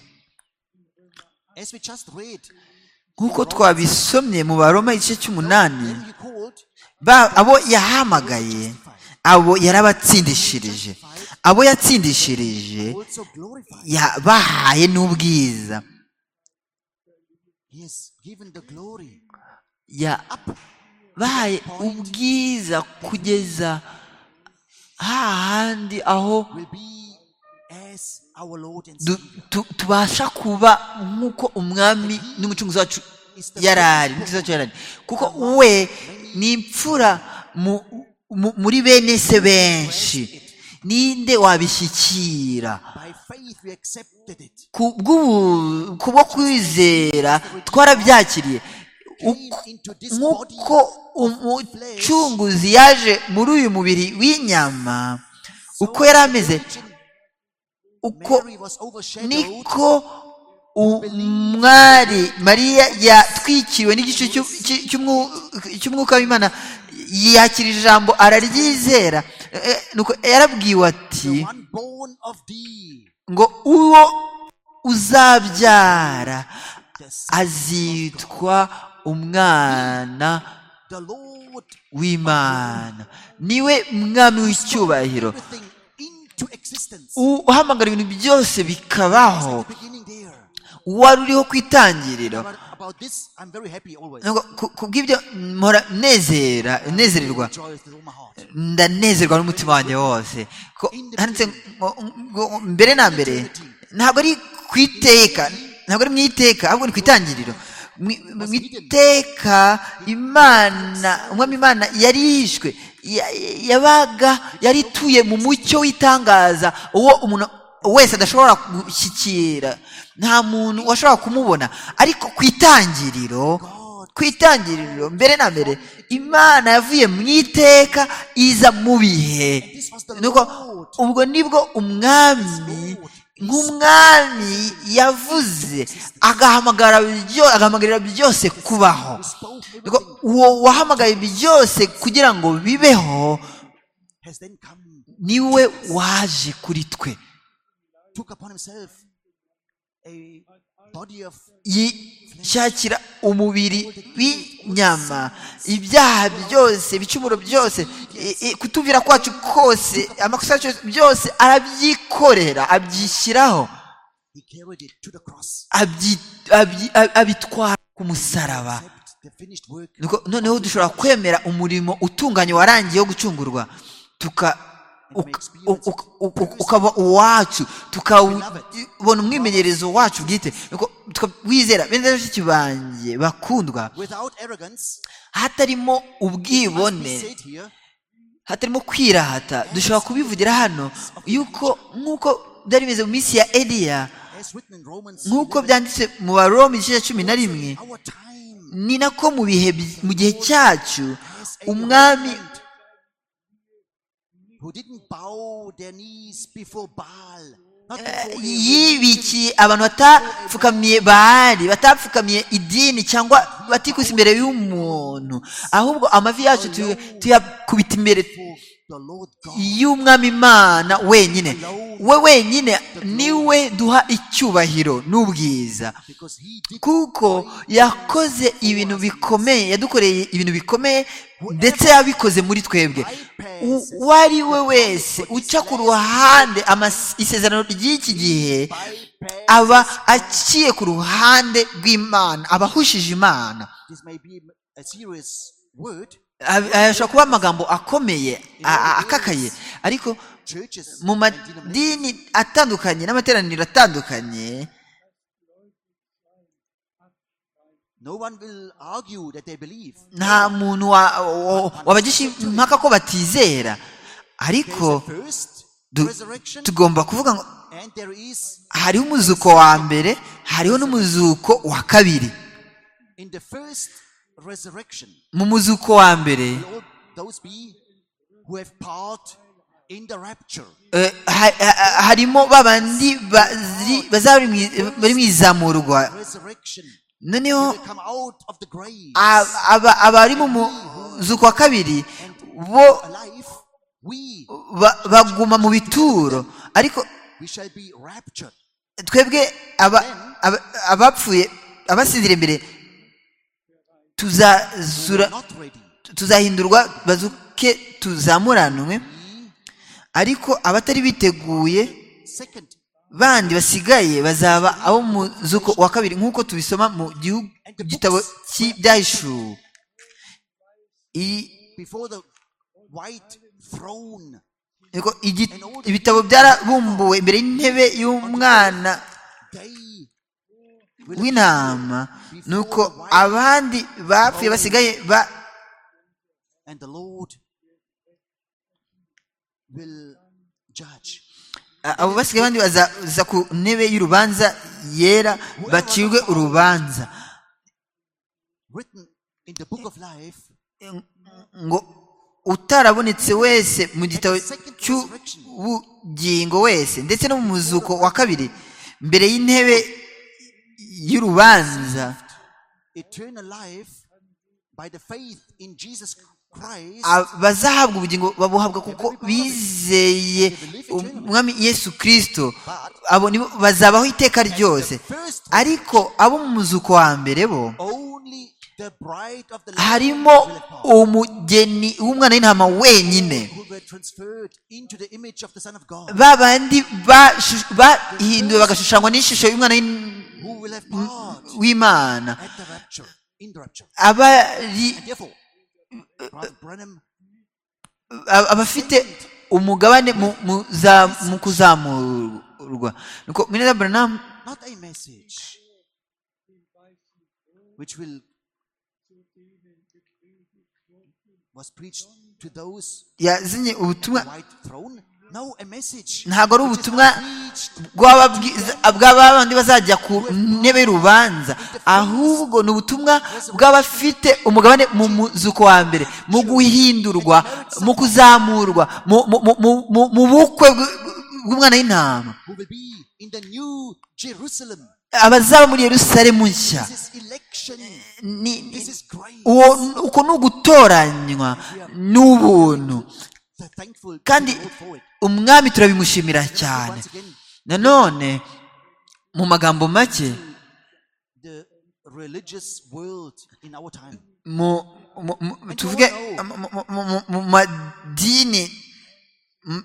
S3: nk'uko twabisomye mu baroma igice cy'umunani ba- abo yahamagaye abo yarabatsindishirije abo yatsindishirije yabahaye n'ubwiza yabahaye ubwiza kugeza hahandi aho du- tu- tubasha kuba nk'uko umwami n'umucunguzi wacu yari ari umucunguzi wacu yari ari kuko we ni imfura mu- mu- muri bene se benshi ninde wabishyikira ku bw'ubu- ku bwo kwizera twarabyakiriye Uko- nk'uko umucunguzi yaje muri uyu mubiri w'inyama uko yari ameze uko niko umwari mariya yatwikiriwe n'igice cy'u- cy- cy'umwu- cy'umwuka w'imana yakira ijambo araryizera Eh, eh, nuko yarabwiwe ati ngo uwo uzabyara azitwa umwana w'imana niwe mwami w'icyubahiro u- uhamagara ibintu byose bikabaho wari uriho ku itangiriro Nuko ku- ku bw'ibyo mpora nezera nezererwa ndanezerwa n'umutima wanjye wose ko handitse ngo ngo- ngo mbere na mbere ntabwo ari ku iteka ntabwo ari mu iteka ahubwo ni ku itangiriro Mu- mu iteka imana umwami imana yari yishwe ya- yabaga yari ituye mu mucyo w'itangaza uwo umuntu wese adashobora gushyikira nta muntu washobora kumubona ariko ku itangiriro ku itangiriro mbere na mbere imana yavuye mu iteka iza mu bihe nuko ubwo nibwo umwami nk'umwami yavuze agahamagara byo- agahamagarira byose kubaho Nuko uwo wahamagaye byose kugira ngo bibeho niwe waje kuri twe
S2: a body of
S3: yishakira umubiri w'inyama ibyaha byose ibicumuro byose i- i- kutuvira kwacu kose amakosa yacu byose arabyikorera abyishyiraho
S2: he carried it to the cross
S3: abyi- abyi- ab- abitwara ku musaraba
S2: accept the finished work
S3: Nuko- noneho dushobora kwemera umurimo utunganye warangiye wo gucungurwa tuka uk- uk- uk- uk- ukaba uwacu tukabona umwimenyerezo wacu bwite Nuko tuka- wizera bene bashiki banjye bakundwa
S2: without arrogance
S3: hatarimo
S2: must be
S3: ubwibone
S2: said here
S3: hatarimo kwirahata dushobora kubivugira hano yuko nk'uko byari bimeze mu minsi ya eliya
S2: as written in Romans
S3: nk'uko
S2: 11,
S3: byanditse mu baroma igice cya cumi na rimwe
S2: our time
S3: ni nako mu bihe bi- mu gihe cyacu umwami
S2: who didn't bow their knees before Baal not
S3: eh,
S2: before a
S3: yibikiye abantu batapfukamiye bahari batapfukamiye idini cyangwa batikuse imbere y'umuntu ahubwo amavi yacu tu- tuyakubita imbere
S2: for the Lord God
S3: y'umwami imana wenyine we wenyine niwe duha icyubahiro n'ubwiza
S2: because he did
S3: kuko yakoze ibintu bikomeye yadukoreye ibintu bikomeye ndetse yabikoze muri twebwe U- uwo ari we wese uca ku ruhande amas- isezerano ry'iki gihe
S2: bypass
S3: aba aciye ku ruhande rw'imana aba ahushije imana
S2: this may be a serious word
S3: Ab- ashobora kuba amagambo akomeye a- a- akakaye ariko
S2: churches
S3: mu
S2: and denominations
S3: madini atandukanye n'amateraniro atandukanye
S2: no one will argue that they believe
S3: nta muntu wa- wa- wabagisha impaka ko batizera ariko
S2: there is a first
S3: du-
S2: resurrection
S3: tugomba kuvuga ngo
S2: and there is
S3: hariho umuzuko wa mbere hariho n'umuzuko wa kabiri
S2: in the first resurrection
S3: mu muzuko wa mbere
S2: will all those be who have part in the rapture
S3: eh, ha- ha- harimo ba bandi bari- bazaba bari mu i- bari mu izamurwa
S2: resurrection they
S3: noneho
S2: will come out of the grave
S3: aba- aba- abari mu muzuko wa kabiri bo
S2: alive we
S3: ba- baguma mu bituro ariko
S2: we shall be raptured
S3: twebwe aba- aba- abapfuye abasinzira imbere
S2: we
S3: tuzazura
S2: are not ready
S3: tuzahindurwa bazuke tuzamuranwe ariko abatari biteguye
S2: second
S3: bandi basigaye bazaba abo mu muzuko wa kabiri nk'uko tubisoma mu gihu- gitabo cy'ibyahishuwe I-
S2: before the white throne
S3: yego, igi- ibitabo byarabumbuwe imbere y'intebe y'umwana
S2: they will
S3: w'intama nuko abandi bapfuye basigaye ba
S2: appear and the lord will judge
S3: abo basigaye abandi bazaza ku ntebe y'urubanza yera bacirwe urubanza
S2: written in the book of life
S3: ngo utarabonetse wese mu gitabo cy'ubugingo wese ndetse no mu muzuko wa kabiri mbere y'intebe y'urubanza
S2: eternal life by the faith in jesus christ
S3: a- bazahabwa ubugingo babuhabwa kuko bizeye umwami yesu kirisito abo nibo bazabaho iteka ryose ariko abo mu muzuko wa mbere bo
S2: only the bride of the Lamb
S3: harimo
S2: will have part,
S3: umugeni w'umwana w'intama wenyine
S2: who were transferred into the image of the son of god
S3: ba bandi bashu- bahinduwe bagashushanywa n'ishusho y'umwana w'in-
S2: who will have part
S3: w'imana
S2: at the rapture in the rapture
S3: abari
S2: and therefore brother brenham
S3: ab- abafite umugabane mu, mu, za, mu kuzamurwa nuko mwene Branham
S2: not a message which will was preached to those
S3: yazanye ubutumwa
S2: white throne no a message
S3: ntabwo ari
S2: which is
S3: ubutumwa
S2: preached
S3: bw'ababwiza- bw'ababandi bazajya ku ntebe y'urubanza ahubwo ni ubutumwa bw'abafite umugabane mu muzuko wa mbere mu guhindurwa mu kuzamurwa mu- mu- mu- mu- mu- mu bukwe bw- bw'umwana w'intama
S2: who will be in the new jerusalem
S3: abazaba muri yerusalemu nshya
S2: this is election
S3: Ni- ni-
S2: This is grace.
S3: uwo uko ni ugutoranywa n'ubuntu
S2: We're thankful to
S3: kandi
S2: the Lord for it.
S3: umwami turabimushimira
S2: Let us
S3: cyane
S2: once again
S3: nanone mu magambo make
S2: the religious world in our time.
S3: mu- mu- mu- tuvuge mu- mu- mu- mu madini m-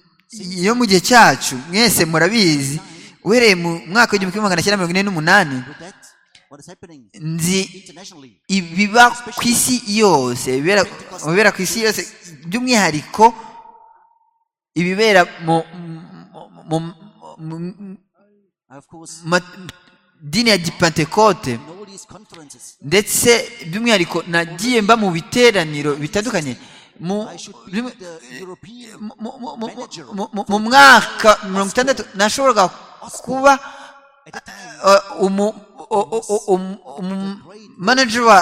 S3: yo mu gihe cyacu mwese murabizi uhereye mu mwaka w'igihumbi kimwe magana cyenda mirongo ine n'umunani
S2: With that, what is happening
S3: nzi
S2: internationally?
S3: ibiba ku isi yose ibibera- ibibera ku isi yose by'umwihariko ibibera mu mu- mu- mu- mu-
S2: Of course,
S3: madini ya gipantekote
S2: in all these conferences,
S3: ndetse by'umwihariko nagiye mba mu biteraniro bitandukanye mu
S2: I should be
S3: bimwe-
S2: the European
S3: mu- mu- mu- mu- mu- mu- mu mwaka mirongo itandatu nashoboraga kuba
S2: at that time.
S3: uh, umu- o- o- o- umu- umu- manager wa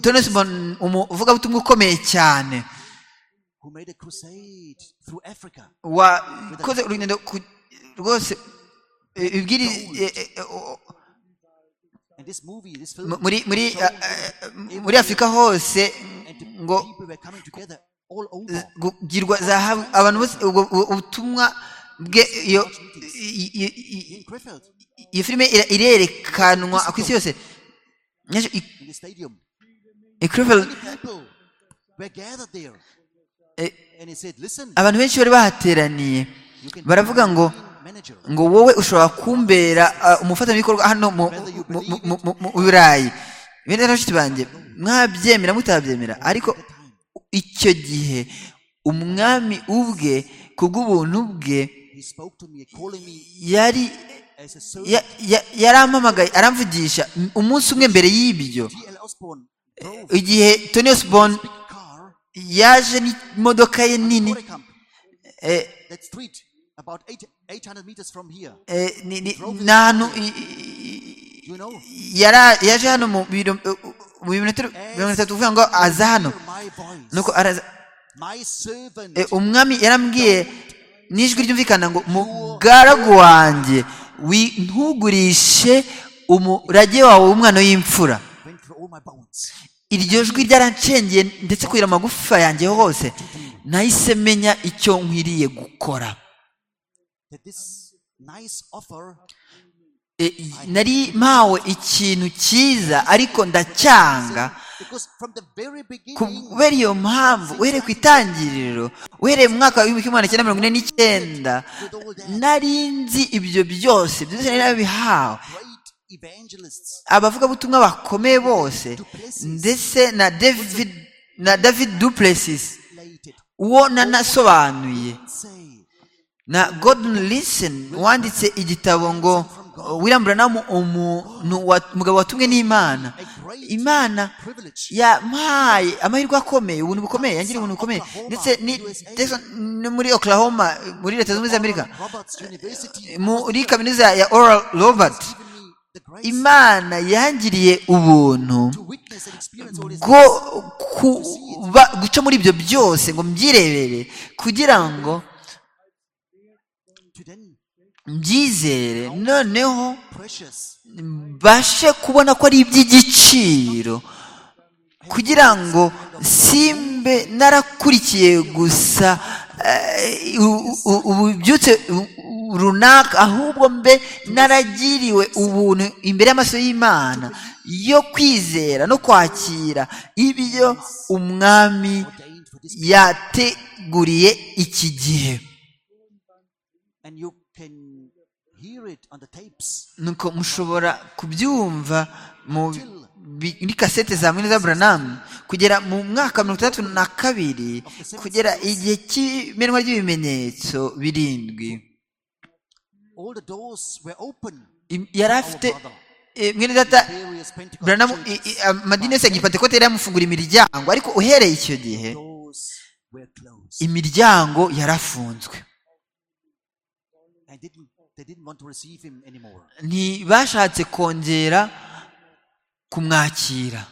S3: Tony Simon, umuvugabutumwa ukomeye cyane
S2: who made a crusade through Africa.
S3: wakoze urugendo ku- rwose eh, ibwiriza eh, eh, o-
S2: And this movie, this
S3: mu-
S2: film,
S3: muri muri
S2: showed
S3: eh, eh, muri afurika hose
S2: and the
S3: ngo
S2: people were coming together all over.
S3: kugirwa zahabu abantu bose ubwo- ubwo ubutumwa bwe iyo i- i- i-
S2: In Krefeld,
S3: iyo filime ira- irerekanwa ku isi yose Nyacyo i-
S2: in the stadium,
S3: i Krefeld,
S2: people were gathered there.
S3: eh,
S2: And he said, listen,
S3: abantu benshi bari bahateraniye
S2: you can
S3: baravuga ngo
S2: be manager.
S3: ngo wowe ushobora kumbera ah, umufatanyabikorwa hano mu mu- mu- mu- mu- mu burayi bene bashiki banjye mwabyemera mutabyemera ariko icyo gihe umwami ubwe ku bw'ubuntu bwe
S2: He spoke to me, calling me
S3: yari
S2: as a servant.
S3: ya- ya- yarampamagaye aramvugisha m- umunsi umwe mbere y'ibyo
S2: T.L. Osborne drove
S3: igihe tony osborn
S2: a car
S3: yaje n'imodoka ye nini
S2: Bodekamp,
S3: eh,
S2: that street, about eight, 800 meters from here.
S3: eh, ni- ni- ni ahantu i- i-
S2: You know?
S3: yara- yaje hano mu biro- mu birometero mirongo itatu uvuga ngo aza hano
S2: Hear my voice,
S3: nuko araza
S2: my servant.
S3: Eh, umwami yarambwiye n'ijwi ryumvikana ngo mugaragu wanjye wi- ntugurishe umurage wawe w'umwana w'imfura
S2: went through all my bones.
S3: iryo jwi ryarancengeye ndetse kugira amagufa yanjye hose nahise menya icyo nkwiriye gukora
S2: That this nice offer
S3: Eh, nari mpawe ikintu cyiza ariko ndacyanga
S2: because from the very beginning
S3: kubera iyo mpamvu uhereye ku itangiriro uhereye mu mwaka w'ibihumbi kimwe magana cyenda mirongo ine n'icyenda nari nzi ibyo byose byose nari nabihawe
S2: great evangelists
S3: abavugabutumwa bakomeye bose ndetse na david na david duplessis
S2: related
S3: uwo nanasobanuye
S2: say
S3: na gordon lison wanditse igitabo ngo william branham umuntu wa- umugabo watumwe n'imana
S2: a great
S3: imana
S2: privilege
S3: yampaye amahirwe akomeye ubuntu bukomeye yangiriye ubuntu bukomeye ndetse ni Jackson, no muri oklahoma muri leta zunze ubumwe za amerika
S2: Roberts University
S3: muri kaminuza ya oral robert
S2: given me the grace
S3: imana yangiriye ubuntu
S2: to witness and experience all this
S3: bwo kuba guca muri ibyo byose ngo mbyirebere kugira ngo
S2: to then
S3: mbyizere noneho
S2: precious
S3: mbashe kubona ko ari iby'igiciro kugira ngo simbe narakurikiye gusa eh, u- u- ububyutse u- u- runaka ahubwo mbe naragiriwe ubuntu imbere y'amaso y'imana yo kwizera no kwakira ibyo umwami
S2: ordained for this
S3: yateguriye iki gihe
S2: and you can hear it on the tapes
S3: nuko mushobora kubyumva mu bi- muri kasete za mwene za buranamu kugera mu mwaka wa mirongo itandatu na kabiri kugera igihe cy'imenwa ry'ibimenyetso birindwi
S2: all the doors were open
S3: Im- yari afite eh, mwene data
S2: various Pentecost
S3: buranamu i-
S2: churches
S3: i- amadini yose ya gipantekote yari yamufungura imiryango ariko uhereye icyo gihe
S2: doors were closed
S3: imiryango yarafunzwe
S2: and didn't they didn't want to receive him anymore
S3: ntibashatse kongera kumwakira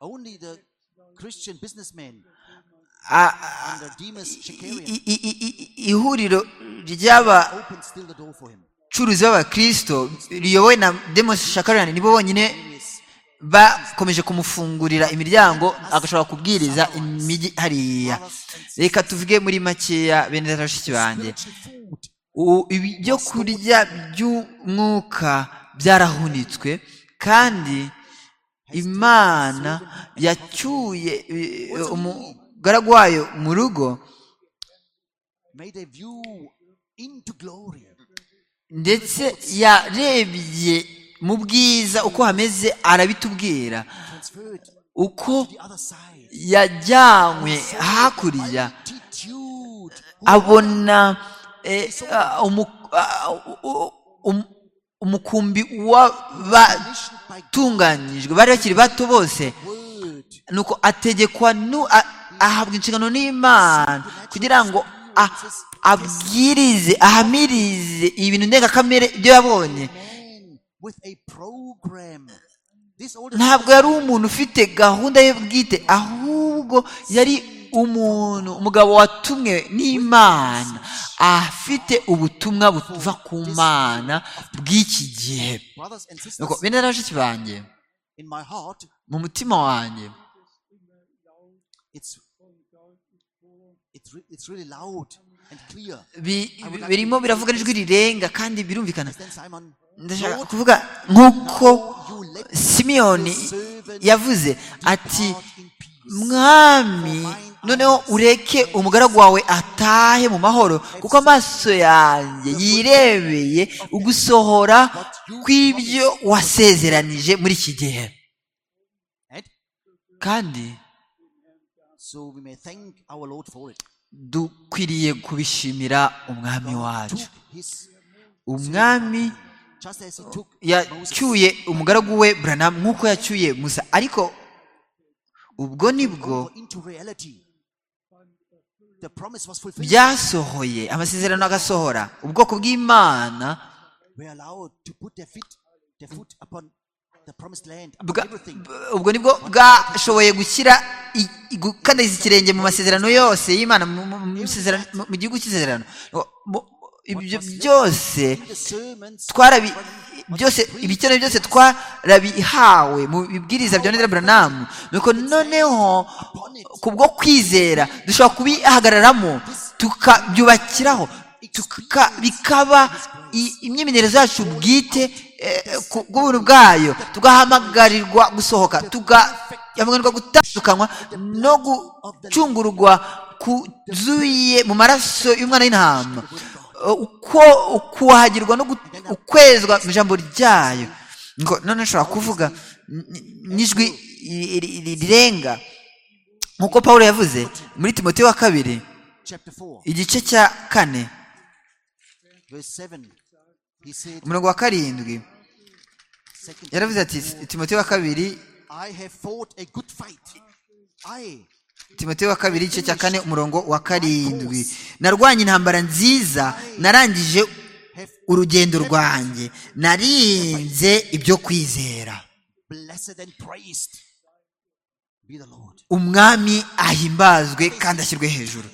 S2: only the christian businessmen
S3: A- a-
S2: under demas shakarian
S3: i- i- i- i- ihuriro ry'aba
S2: opened still the door for him
S3: abacuruzi b'abakristo riyobowe na demosi shakarani nibo bonyine
S2: Various-
S3: bakomeje kumufungurira imiryango agashobora kubwiriza imijyi hariya reka tuvuge muri makeya bene data bashiki banjye
S2: spiritual food
S3: U- ibyo kurya by'umwuka byarahunitswe kandi imana yacyuye eh, umugaragu wayo mu rugo
S2: made a view into glory.
S3: ndetse yarebye mu bwiza uko hameze arabitubwira
S2: Transferred to
S3: uko
S2: the other side.
S3: yajyanywe hakurya
S2: Attitude.
S3: abona eh, ah, umu- ah, u- um- umukumbi w'abatunganyijwe bari bakiri bato bose
S2: Word.
S3: nuko ategekwa nu- a- ahabwa inshingano n'imana kugira ngo a- abwirize ahamirize ibintu ndengakamere ibyo yabonye
S2: Man with a program. This old
S3: ntabwo yari umuntu ufite gahunda ye bwite ahubwo yari umuntu umugabo watumwe n'imana afite ubutumwa buva ku mana bw'iki gihe
S2: brothers and sisters
S3: nuko bene rero banjye
S2: in my heart,
S3: mu mutima wanjye
S2: it's it's re- it's really loud and clear.
S3: bi- bi- birimo biravuga n'ijwi rirenga kandi birumvikana
S2: Then Simon,
S3: ndashaka kuvuga nk'uko
S2: you let
S3: simiyoni yavuze ati
S2: God in peace.
S3: mwami noneho ureke umugaragu wawe atahe mu mahoro kuko amaso yanjye yirebeye ugusohora kw'ibyo wasezeranije muri iki gihe
S2: And
S3: kandi
S2: so we may thank our Lord for it.
S3: dukwiriye kubishimira umwami wacu
S2: Took his
S3: umwami
S2: just as he took Moses.
S3: yacyuye umugaragu we buranamu nk'uko yacyuye musa ariko ubwo nibwo
S2: Go into reality. The promise was fulfilled.
S3: byasohoye amasezerano agasohora ubwoko bw'imana
S2: Were allowed to put their feet, their foot upon the promised land, upon
S3: Bwa-
S2: everything.
S3: b- ubwo nibwo bwashoboye gushyira i- i- gukandariza ikirenge mu masezerano yose y'imana mu- mu- mu masezerano- mu- mu gihugu cy'isezerano Mu- ibyo byose
S2: In the sermons,
S3: twarabi byose ibikenewe byose twarabihawe mu bibwiriza bya Ndera Branamu nuko noneho ku bwo kwizera dushobora kubihagararamo tukabyubakiraho tuka, bikaba i- imyimenyerezo yacu bwite eh, ku bw'ubuntu bwayo tugahamagarirwa gusohoka tugahamagarirwa gutandukanwa no gucungurwa kuzuye mu maraso y'umwana w'intama uko ukuhagirwa no gu- ukwezwa mu ijambo ryayo ngo none nshobora kuvuga n- n- n'ijwi ri- ri- ri- rirenga nk'uko pawulo yavuze muri timote wa kabiri
S2: chapter 4,
S3: igice cya kane
S2: verse 7, he said,
S3: umurongo wa karindwi
S2: Second,
S3: yaravuze ati timote wa kabiri
S2: I have fought a good fight. I
S3: timote wa kabiri igice cya kane umurongo wa karindwi narwanye intambara nziza narangije urugendo rwanjye narinze ibyo kwizera
S2: blessed and praised be the Lord.
S3: umwami ahimbazwe kandi ashyirwe hejuru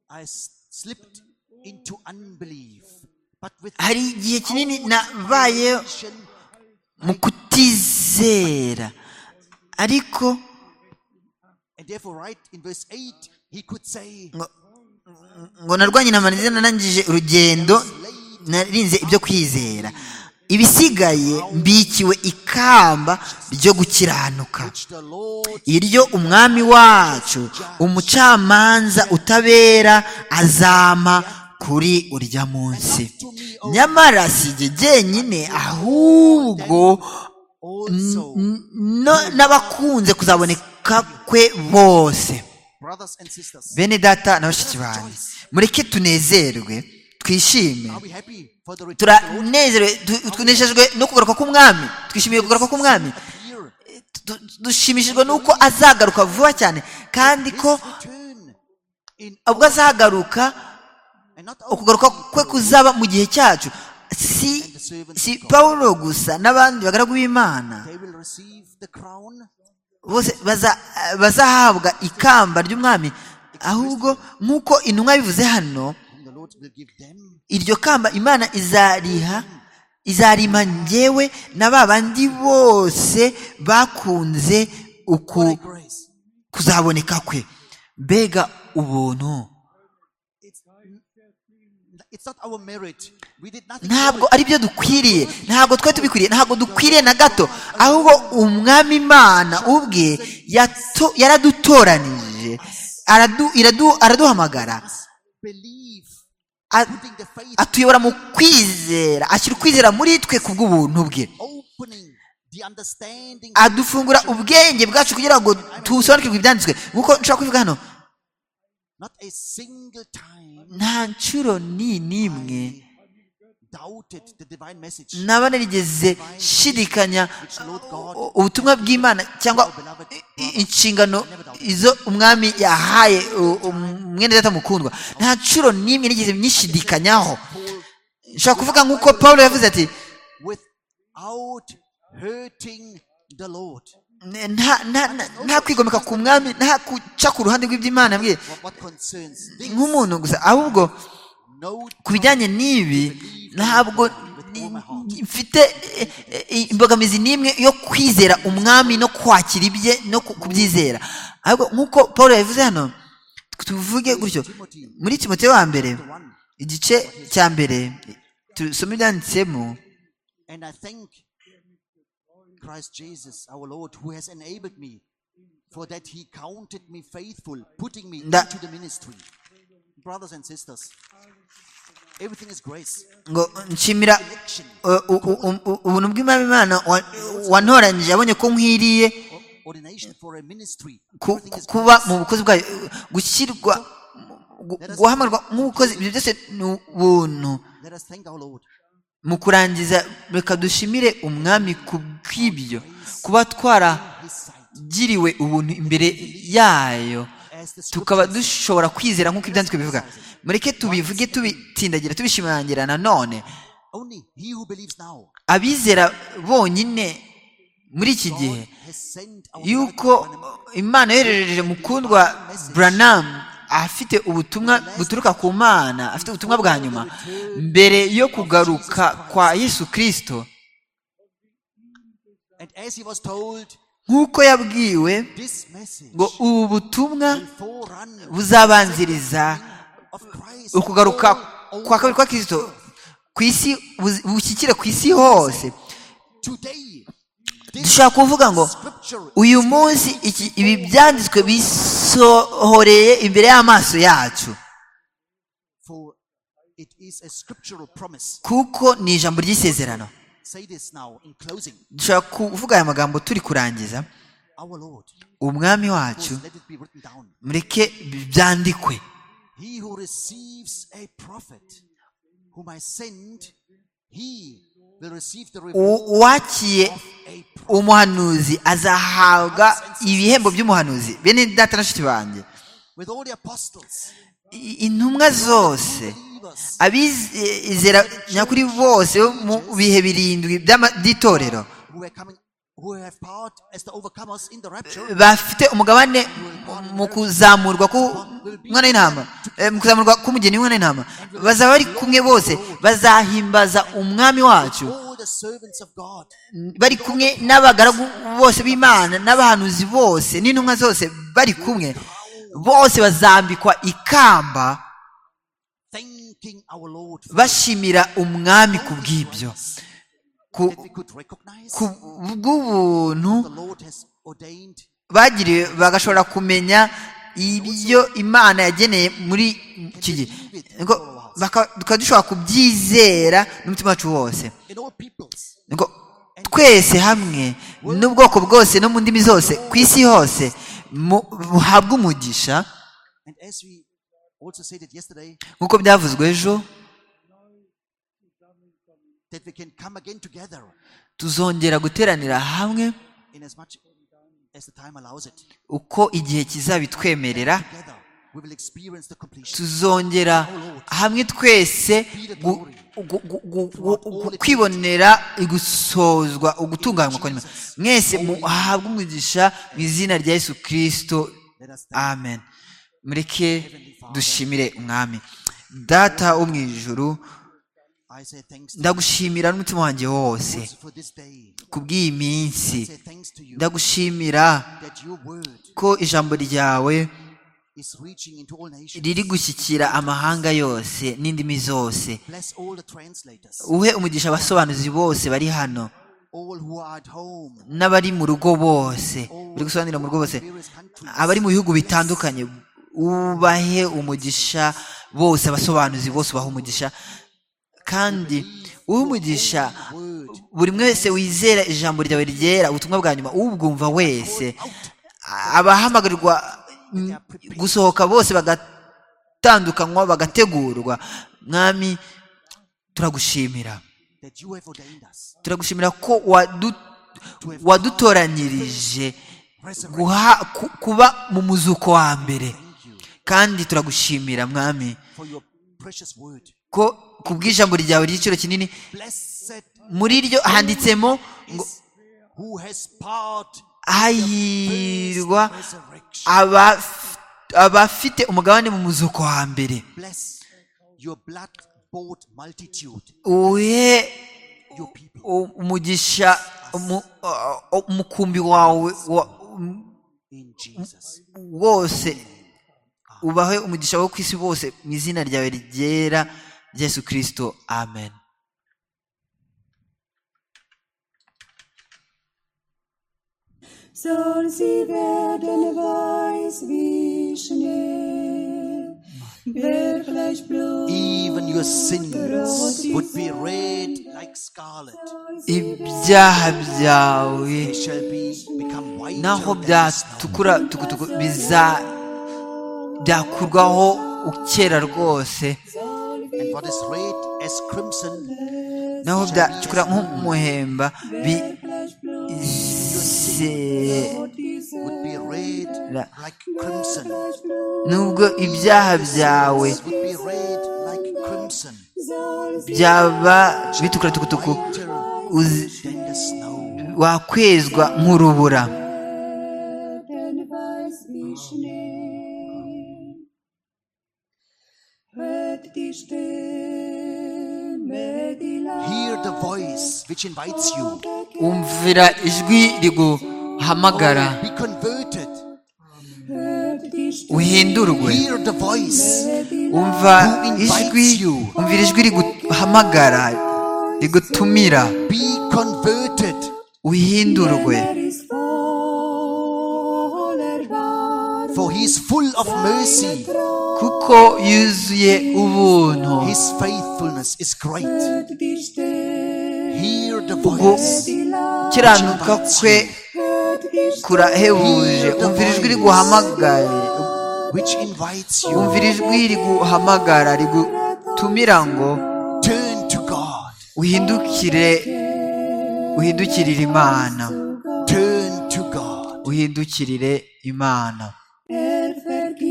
S2: I s- slipped into unbelief, but with
S3: hari igihe kinini nabaye
S2: action,
S3: mu kutizera ariko
S2: and therefore, right in verse 8, he could say,
S3: ngo- ngo narwanye intambara nziza narangije urugendo narinze ibyo kwizera ibisigaye mbikiwe ikamba ryo gukiranuka
S2: which the Lord
S3: iryo umwami wacu umucamanza utabera azama kuri urya munsi nyamara si jye jyenyine ahubwo n-
S2: also,
S3: n- no- n'abakunze kuzaboneka kwe bose
S2: brothers and sisters,
S3: bene data na bashiki banjye mureke tunezerwe twishime
S2: are we happy for the return of the Lord?
S3: turanezerewe tu- tunejejwe no kugaruka k'umwami twishimiye kugaruka k'umwami
S2: Appear.
S3: Du- dushimishijwe n'uko azagaruka vuba cyane kandi ko
S2: His return in
S3: ubwo azagaruka
S2: and not
S3: ukugaruka
S2: only
S3: kwe kuzaba mu gihe cyacu si si pawulo gusa n'abandi bagaragu b'imana
S2: they will receive the crown
S3: bose baza- bazahabwa ikamba ry'umwami ahubwo nk'uko intumwa bivuze hano
S2: whom the Lord will give them.
S3: iryo kamba imana izariha izarima njyewe na ba bandi bose bakunze uku
S2: Grace.
S3: kuzaboneka kwe mbega ubuntu
S2: it's, it's not our merit. We did nothing.
S3: ntabwo ari byo dukwiriye ntabwo twe tubikwiriye ntabwo dukwiriye na gato ahubwo umwami imana ubwe yato- yaradutoranije aradu- iradu- araduhamagara
S2: Believe.
S3: a-
S2: Putting the faith.
S3: atuyobora mu kwizera ashyira ukwizera muri twe kubw'ubuntu bwe
S2: Opening the understanding.
S3: adufungura ubwenge bwacu kugira ngo dusobanukirwe ibyanditswe nk'uko nshobora kubivuga hano
S2: Not a single time
S3: nta nshuro ni n'imwe
S2: doubted the divine message.
S3: naba narigeze shidikanya uh, ubutumwa bw'imana cyangwa i- i- inshingano izo umwami yahaye uh, um- mwene data mukundwa nta nshuro n'imwe nigeze nyishidikanyaho nshobora kuvuga nk'uko paul yavuze ati
S2: Without hurting the Lord.
S3: "N- nta- nta- nta- nta kwigomeka ku mwami nta guca ku ruhande rw'iby'imana yambwiye
S2: What, what concerns thee?
S3: nk'umuntu gusa ahubwo
S2: No
S3: ku bijyanye n'ibi ntabwo ni- ni- mfite eh, eh, imbogamizi n'imwe yo kwizera umwami no kwakira ibye no ku- kubyizera ahubwo nk'uko paul yabivuze hano tuvuge gutyo muri timote wa mbere igice cya mbere tusome ibyanditsemo
S2: And I thank Christ Jesus, our Lord, who has enabled me, for that he counted me faithful, putting me
S3: Nda-
S2: into the ministry. Brothers and sisters, everything is grace.
S3: ngo nshimira eh, u- u- u- u- ubuntu bw'imana imana wa- wantoranyije abonye ko nkwiriye
S2: O- Ordination for a ministry.
S3: ku-
S2: Everything is
S3: kuba
S2: grace.
S3: mu bukozi bwayo gushyirwa gu- guhamagarwa nk'umukozi ibyo byose ni ubuntu
S2: Let us thank our Lord.
S3: mu kurangiza reka dushimire umwami ku bw'ibyo kuba twaragiriwe
S2: His sight.
S3: ubuntu imbere yayo
S2: As the
S3: tukaba
S2: scriptures
S3: dushobora kwizera nk'uko ibyanditswe bivuga mureke tubivuge tubitsindagira tubishimangira nanone
S2: only he who believes now
S3: abizera bonyine muri iki gihe
S2: God has sent our
S3: yuko
S2: beloved Branham
S3: imana yoherereje mukundwa buranamu afite ubutumwa buturuka ku mana afite ubutumwa bwa nyuma mbere yo kugaruka kwa yesu kirisito
S2: and as he was told
S3: nk'uko yabwiwe
S2: this message
S3: ngo ubu butumwa
S2: will forerun
S3: buzabanziriza
S2: of Christ
S3: ukugaruka
S2: all
S3: kwa kabiri kwa kirisito ku isi buz- bushyikire ku isi hose
S2: today
S3: dushobora kuvuga ngo
S2: scripture
S3: uyu munsi iki- ibi byanditswe bisohoreye imbere y'amaso yacu
S2: for it is a scriptural promise
S3: kuko ni ijambo ry'isezerano
S2: say this now in closing
S3: dushobora kuvuga aya magambo turi kurangiza
S2: our lord
S3: umwami
S2: course,
S3: wacu
S2: let it be written down
S3: mureke byandikwe
S2: he who receives a prophet whom i send he will receive the reward
S3: U- uwakiye
S2: of a prophet
S3: umuhanuzi azahabwa ibihembo by'umuhanuzi bene data na nshuti banjye
S2: with all the apostles
S3: I- intumwa zose
S2: believers
S3: abizera nyakuri bose bo mu bihe birindwi by'ama- by'itorero
S2: who are coming who have part as the overcomers in the rapture
S3: bafite umugabane mu- mu kuzamurwa k'umwana w'intama eh, mu kuzamurwa k'umugeni w'umwana w'intama bazaba bari kumwe bose bazahimbaza umwami wacu
S2: all the servants of god
S3: bari kumwe n'abagaragu bose b'imana n'abahanuzi bose n'intumwa zose bari kumwe bose bazambikwa ikamba
S2: thanking our lord for
S3: bashimira umwami ku bw'ibyo ku
S2: that we could recognize
S3: ku bw'ubuntu
S2: the lord has ordained
S3: bagiriwe bagashobora kumenya ibyo imana yageneye muri iki gihe Ngo baka- tukaba dushobora kubyizera n'umutima wacu wose
S2: in all peoples
S3: Ngo twese hamwe n'ubwoko bwose no mu ndimi zose ku isi hose mu- buhabwe umugisha
S2: and as we also said it yesterday
S3: nk'uko byavuzwe ejo
S2: that we can come again together
S3: tuzongera guteranira hamwe
S2: in as much as the time allows it
S3: uko igihe kizabitwemerera
S2: together we will experience the completion
S3: tuzongera hamwe twese gu- gu- gu- gu- gu- gu- kwibonera igusozwa ugutunganywa kwa nyuma mwese muhabwe umugisha mu izina rya yesu kirisito
S2: let us thank
S3: amen mureke dushimire umwami data wo mu ijuru
S2: i say thanks to
S3: ndagushimira n'umutima wanjye wose
S2: you for this day
S3: ku bw'iyi minsi
S2: say thanks to you
S3: ndagushimira
S2: that your word
S3: ko ijambo ryawe
S2: is reaching into all nations.
S3: riri gushyikira amahanga yose n'indimi zose
S2: Bless all the translators,
S3: uhe umugisha abasobanuzi bose bari hano
S2: all who are at home,
S3: n'abari mu rugo bose bari gusobanurira mu rugo bose
S2: various countries.
S3: abari mu bihugu bitandukanye ubahe umugisha bose abasobanuzi bose ubahe umugisha kandi uhe umugisha buri umwe wese wizera ijambo ryawe ryera ubutumwa bwa nyuma ubwumva wese abahamagarirwa mm, gusohoka bose bagatandukanywa bagategurwa mwami turagushimira
S2: that you have ordained us
S3: turagushimira ko wadu- wadutoranyirije guha- ku- kuba mu muzuko wa mbere kandi turagushimira mwami
S2: for your precious word.
S3: ko ku bw'ijambo ryawe ry'igiciro kinini
S2: Blessed
S3: muri ryo handitsemo ngo
S2: is who has part
S3: hahirwa
S2: in resurrection.
S3: abaf- abafite umugabane mu muzuko wa mbere
S2: Bless your blood bought multitude,
S3: uhe
S2: your people
S3: u- umugisha umu- uh, umukumbi wawe wa-
S2: in Jesus.
S3: wose ubahe umugisha wo ku isi bose mu izina ryawe ryera Yesu kirisito amen
S5: soll sie werden weiß wie Schnee, wirklich blut.
S2: Even your sins would be red like scarlet.
S3: ibyaha byawe
S2: They shall be become white
S3: naho
S2: than snow.
S3: byatukura tukutuku biza byakurwaho ukera rwose
S2: And what is red as crimson,
S3: naho byatukura nk'umuhemba bizera
S2: would be red like crimson.
S3: nubwo ibyaha byawe
S2: Would be red like crimson,
S3: byaba bitukura tukutuku
S2: whiter
S3: uzi-
S2: than the snow.
S3: wakwezwa nk'urubura
S5: Werden weiß wie Schnee. Hört die Stimme, die
S2: Hear the voice which invites you.
S3: umvira ijwi riguhamagara
S2: Be converted.
S5: Hört die Stimme,
S3: uhindurwe
S2: Hear the voice.
S3: umva ijwi umvira ijwi riguhamagara rigutumira
S2: Be converted.
S3: uhindurwe
S5: er ist voller Wahrheit.
S2: For he is full of mercy.
S3: kuko yuzuye ubuntu
S2: His faithfulness is great.
S5: Hört die Stimme,
S2: Hear the voice.
S5: die laut.
S3: ukiranuka kwe
S5: Hört die Stimme,
S3: kurahebuje umvira ijwi riguhamagara
S2: Which invites you.
S3: umvira ijwi riguhamagara rigutumira ngo
S2: Turn to God.
S3: uhindukire uhindukirire imana
S2: Turn to God.
S3: uhindukirire imana
S5: er vergibt,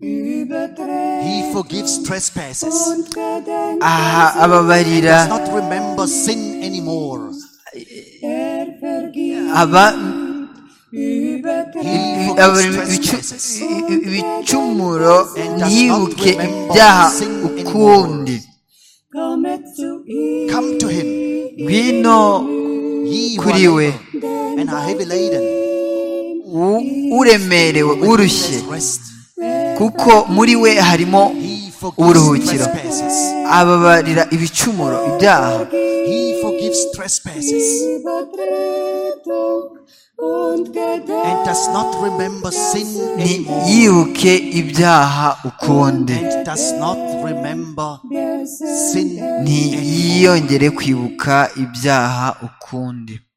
S5: überträgt
S2: He forgives trespasses.
S5: und gedenkt.
S3: aha ababarira
S2: Does not remember sin anymore.
S5: Er vergibt,
S3: aba
S5: überträgt
S2: He
S3: aba-
S2: forgives
S3: ibicu-
S2: trespasses.
S3: ibicumuro ntiyibuke ibyaha ukundi
S5: komme zu ihm.
S2: Come to him,
S3: ngwino
S2: ye who are
S3: kuri we
S2: labor and are heavy laden.
S3: u- uremerewe urushye
S2: There's rest.
S3: kuko muri we harimo
S2: He forgives
S3: Uburuhukiro.
S2: trespasses.
S3: ababarira ibicumuro ibyaha
S2: He forgives trespasses
S5: Übertretung und
S2: and
S5: Gedenk
S2: does not remember sin anymore.
S3: ntiyibuke ibyaha ukundi
S2: and does not remember
S5: der Sünde.
S2: sin anymore.
S3: ntiyiyongere kwibuka ibyaha ukundi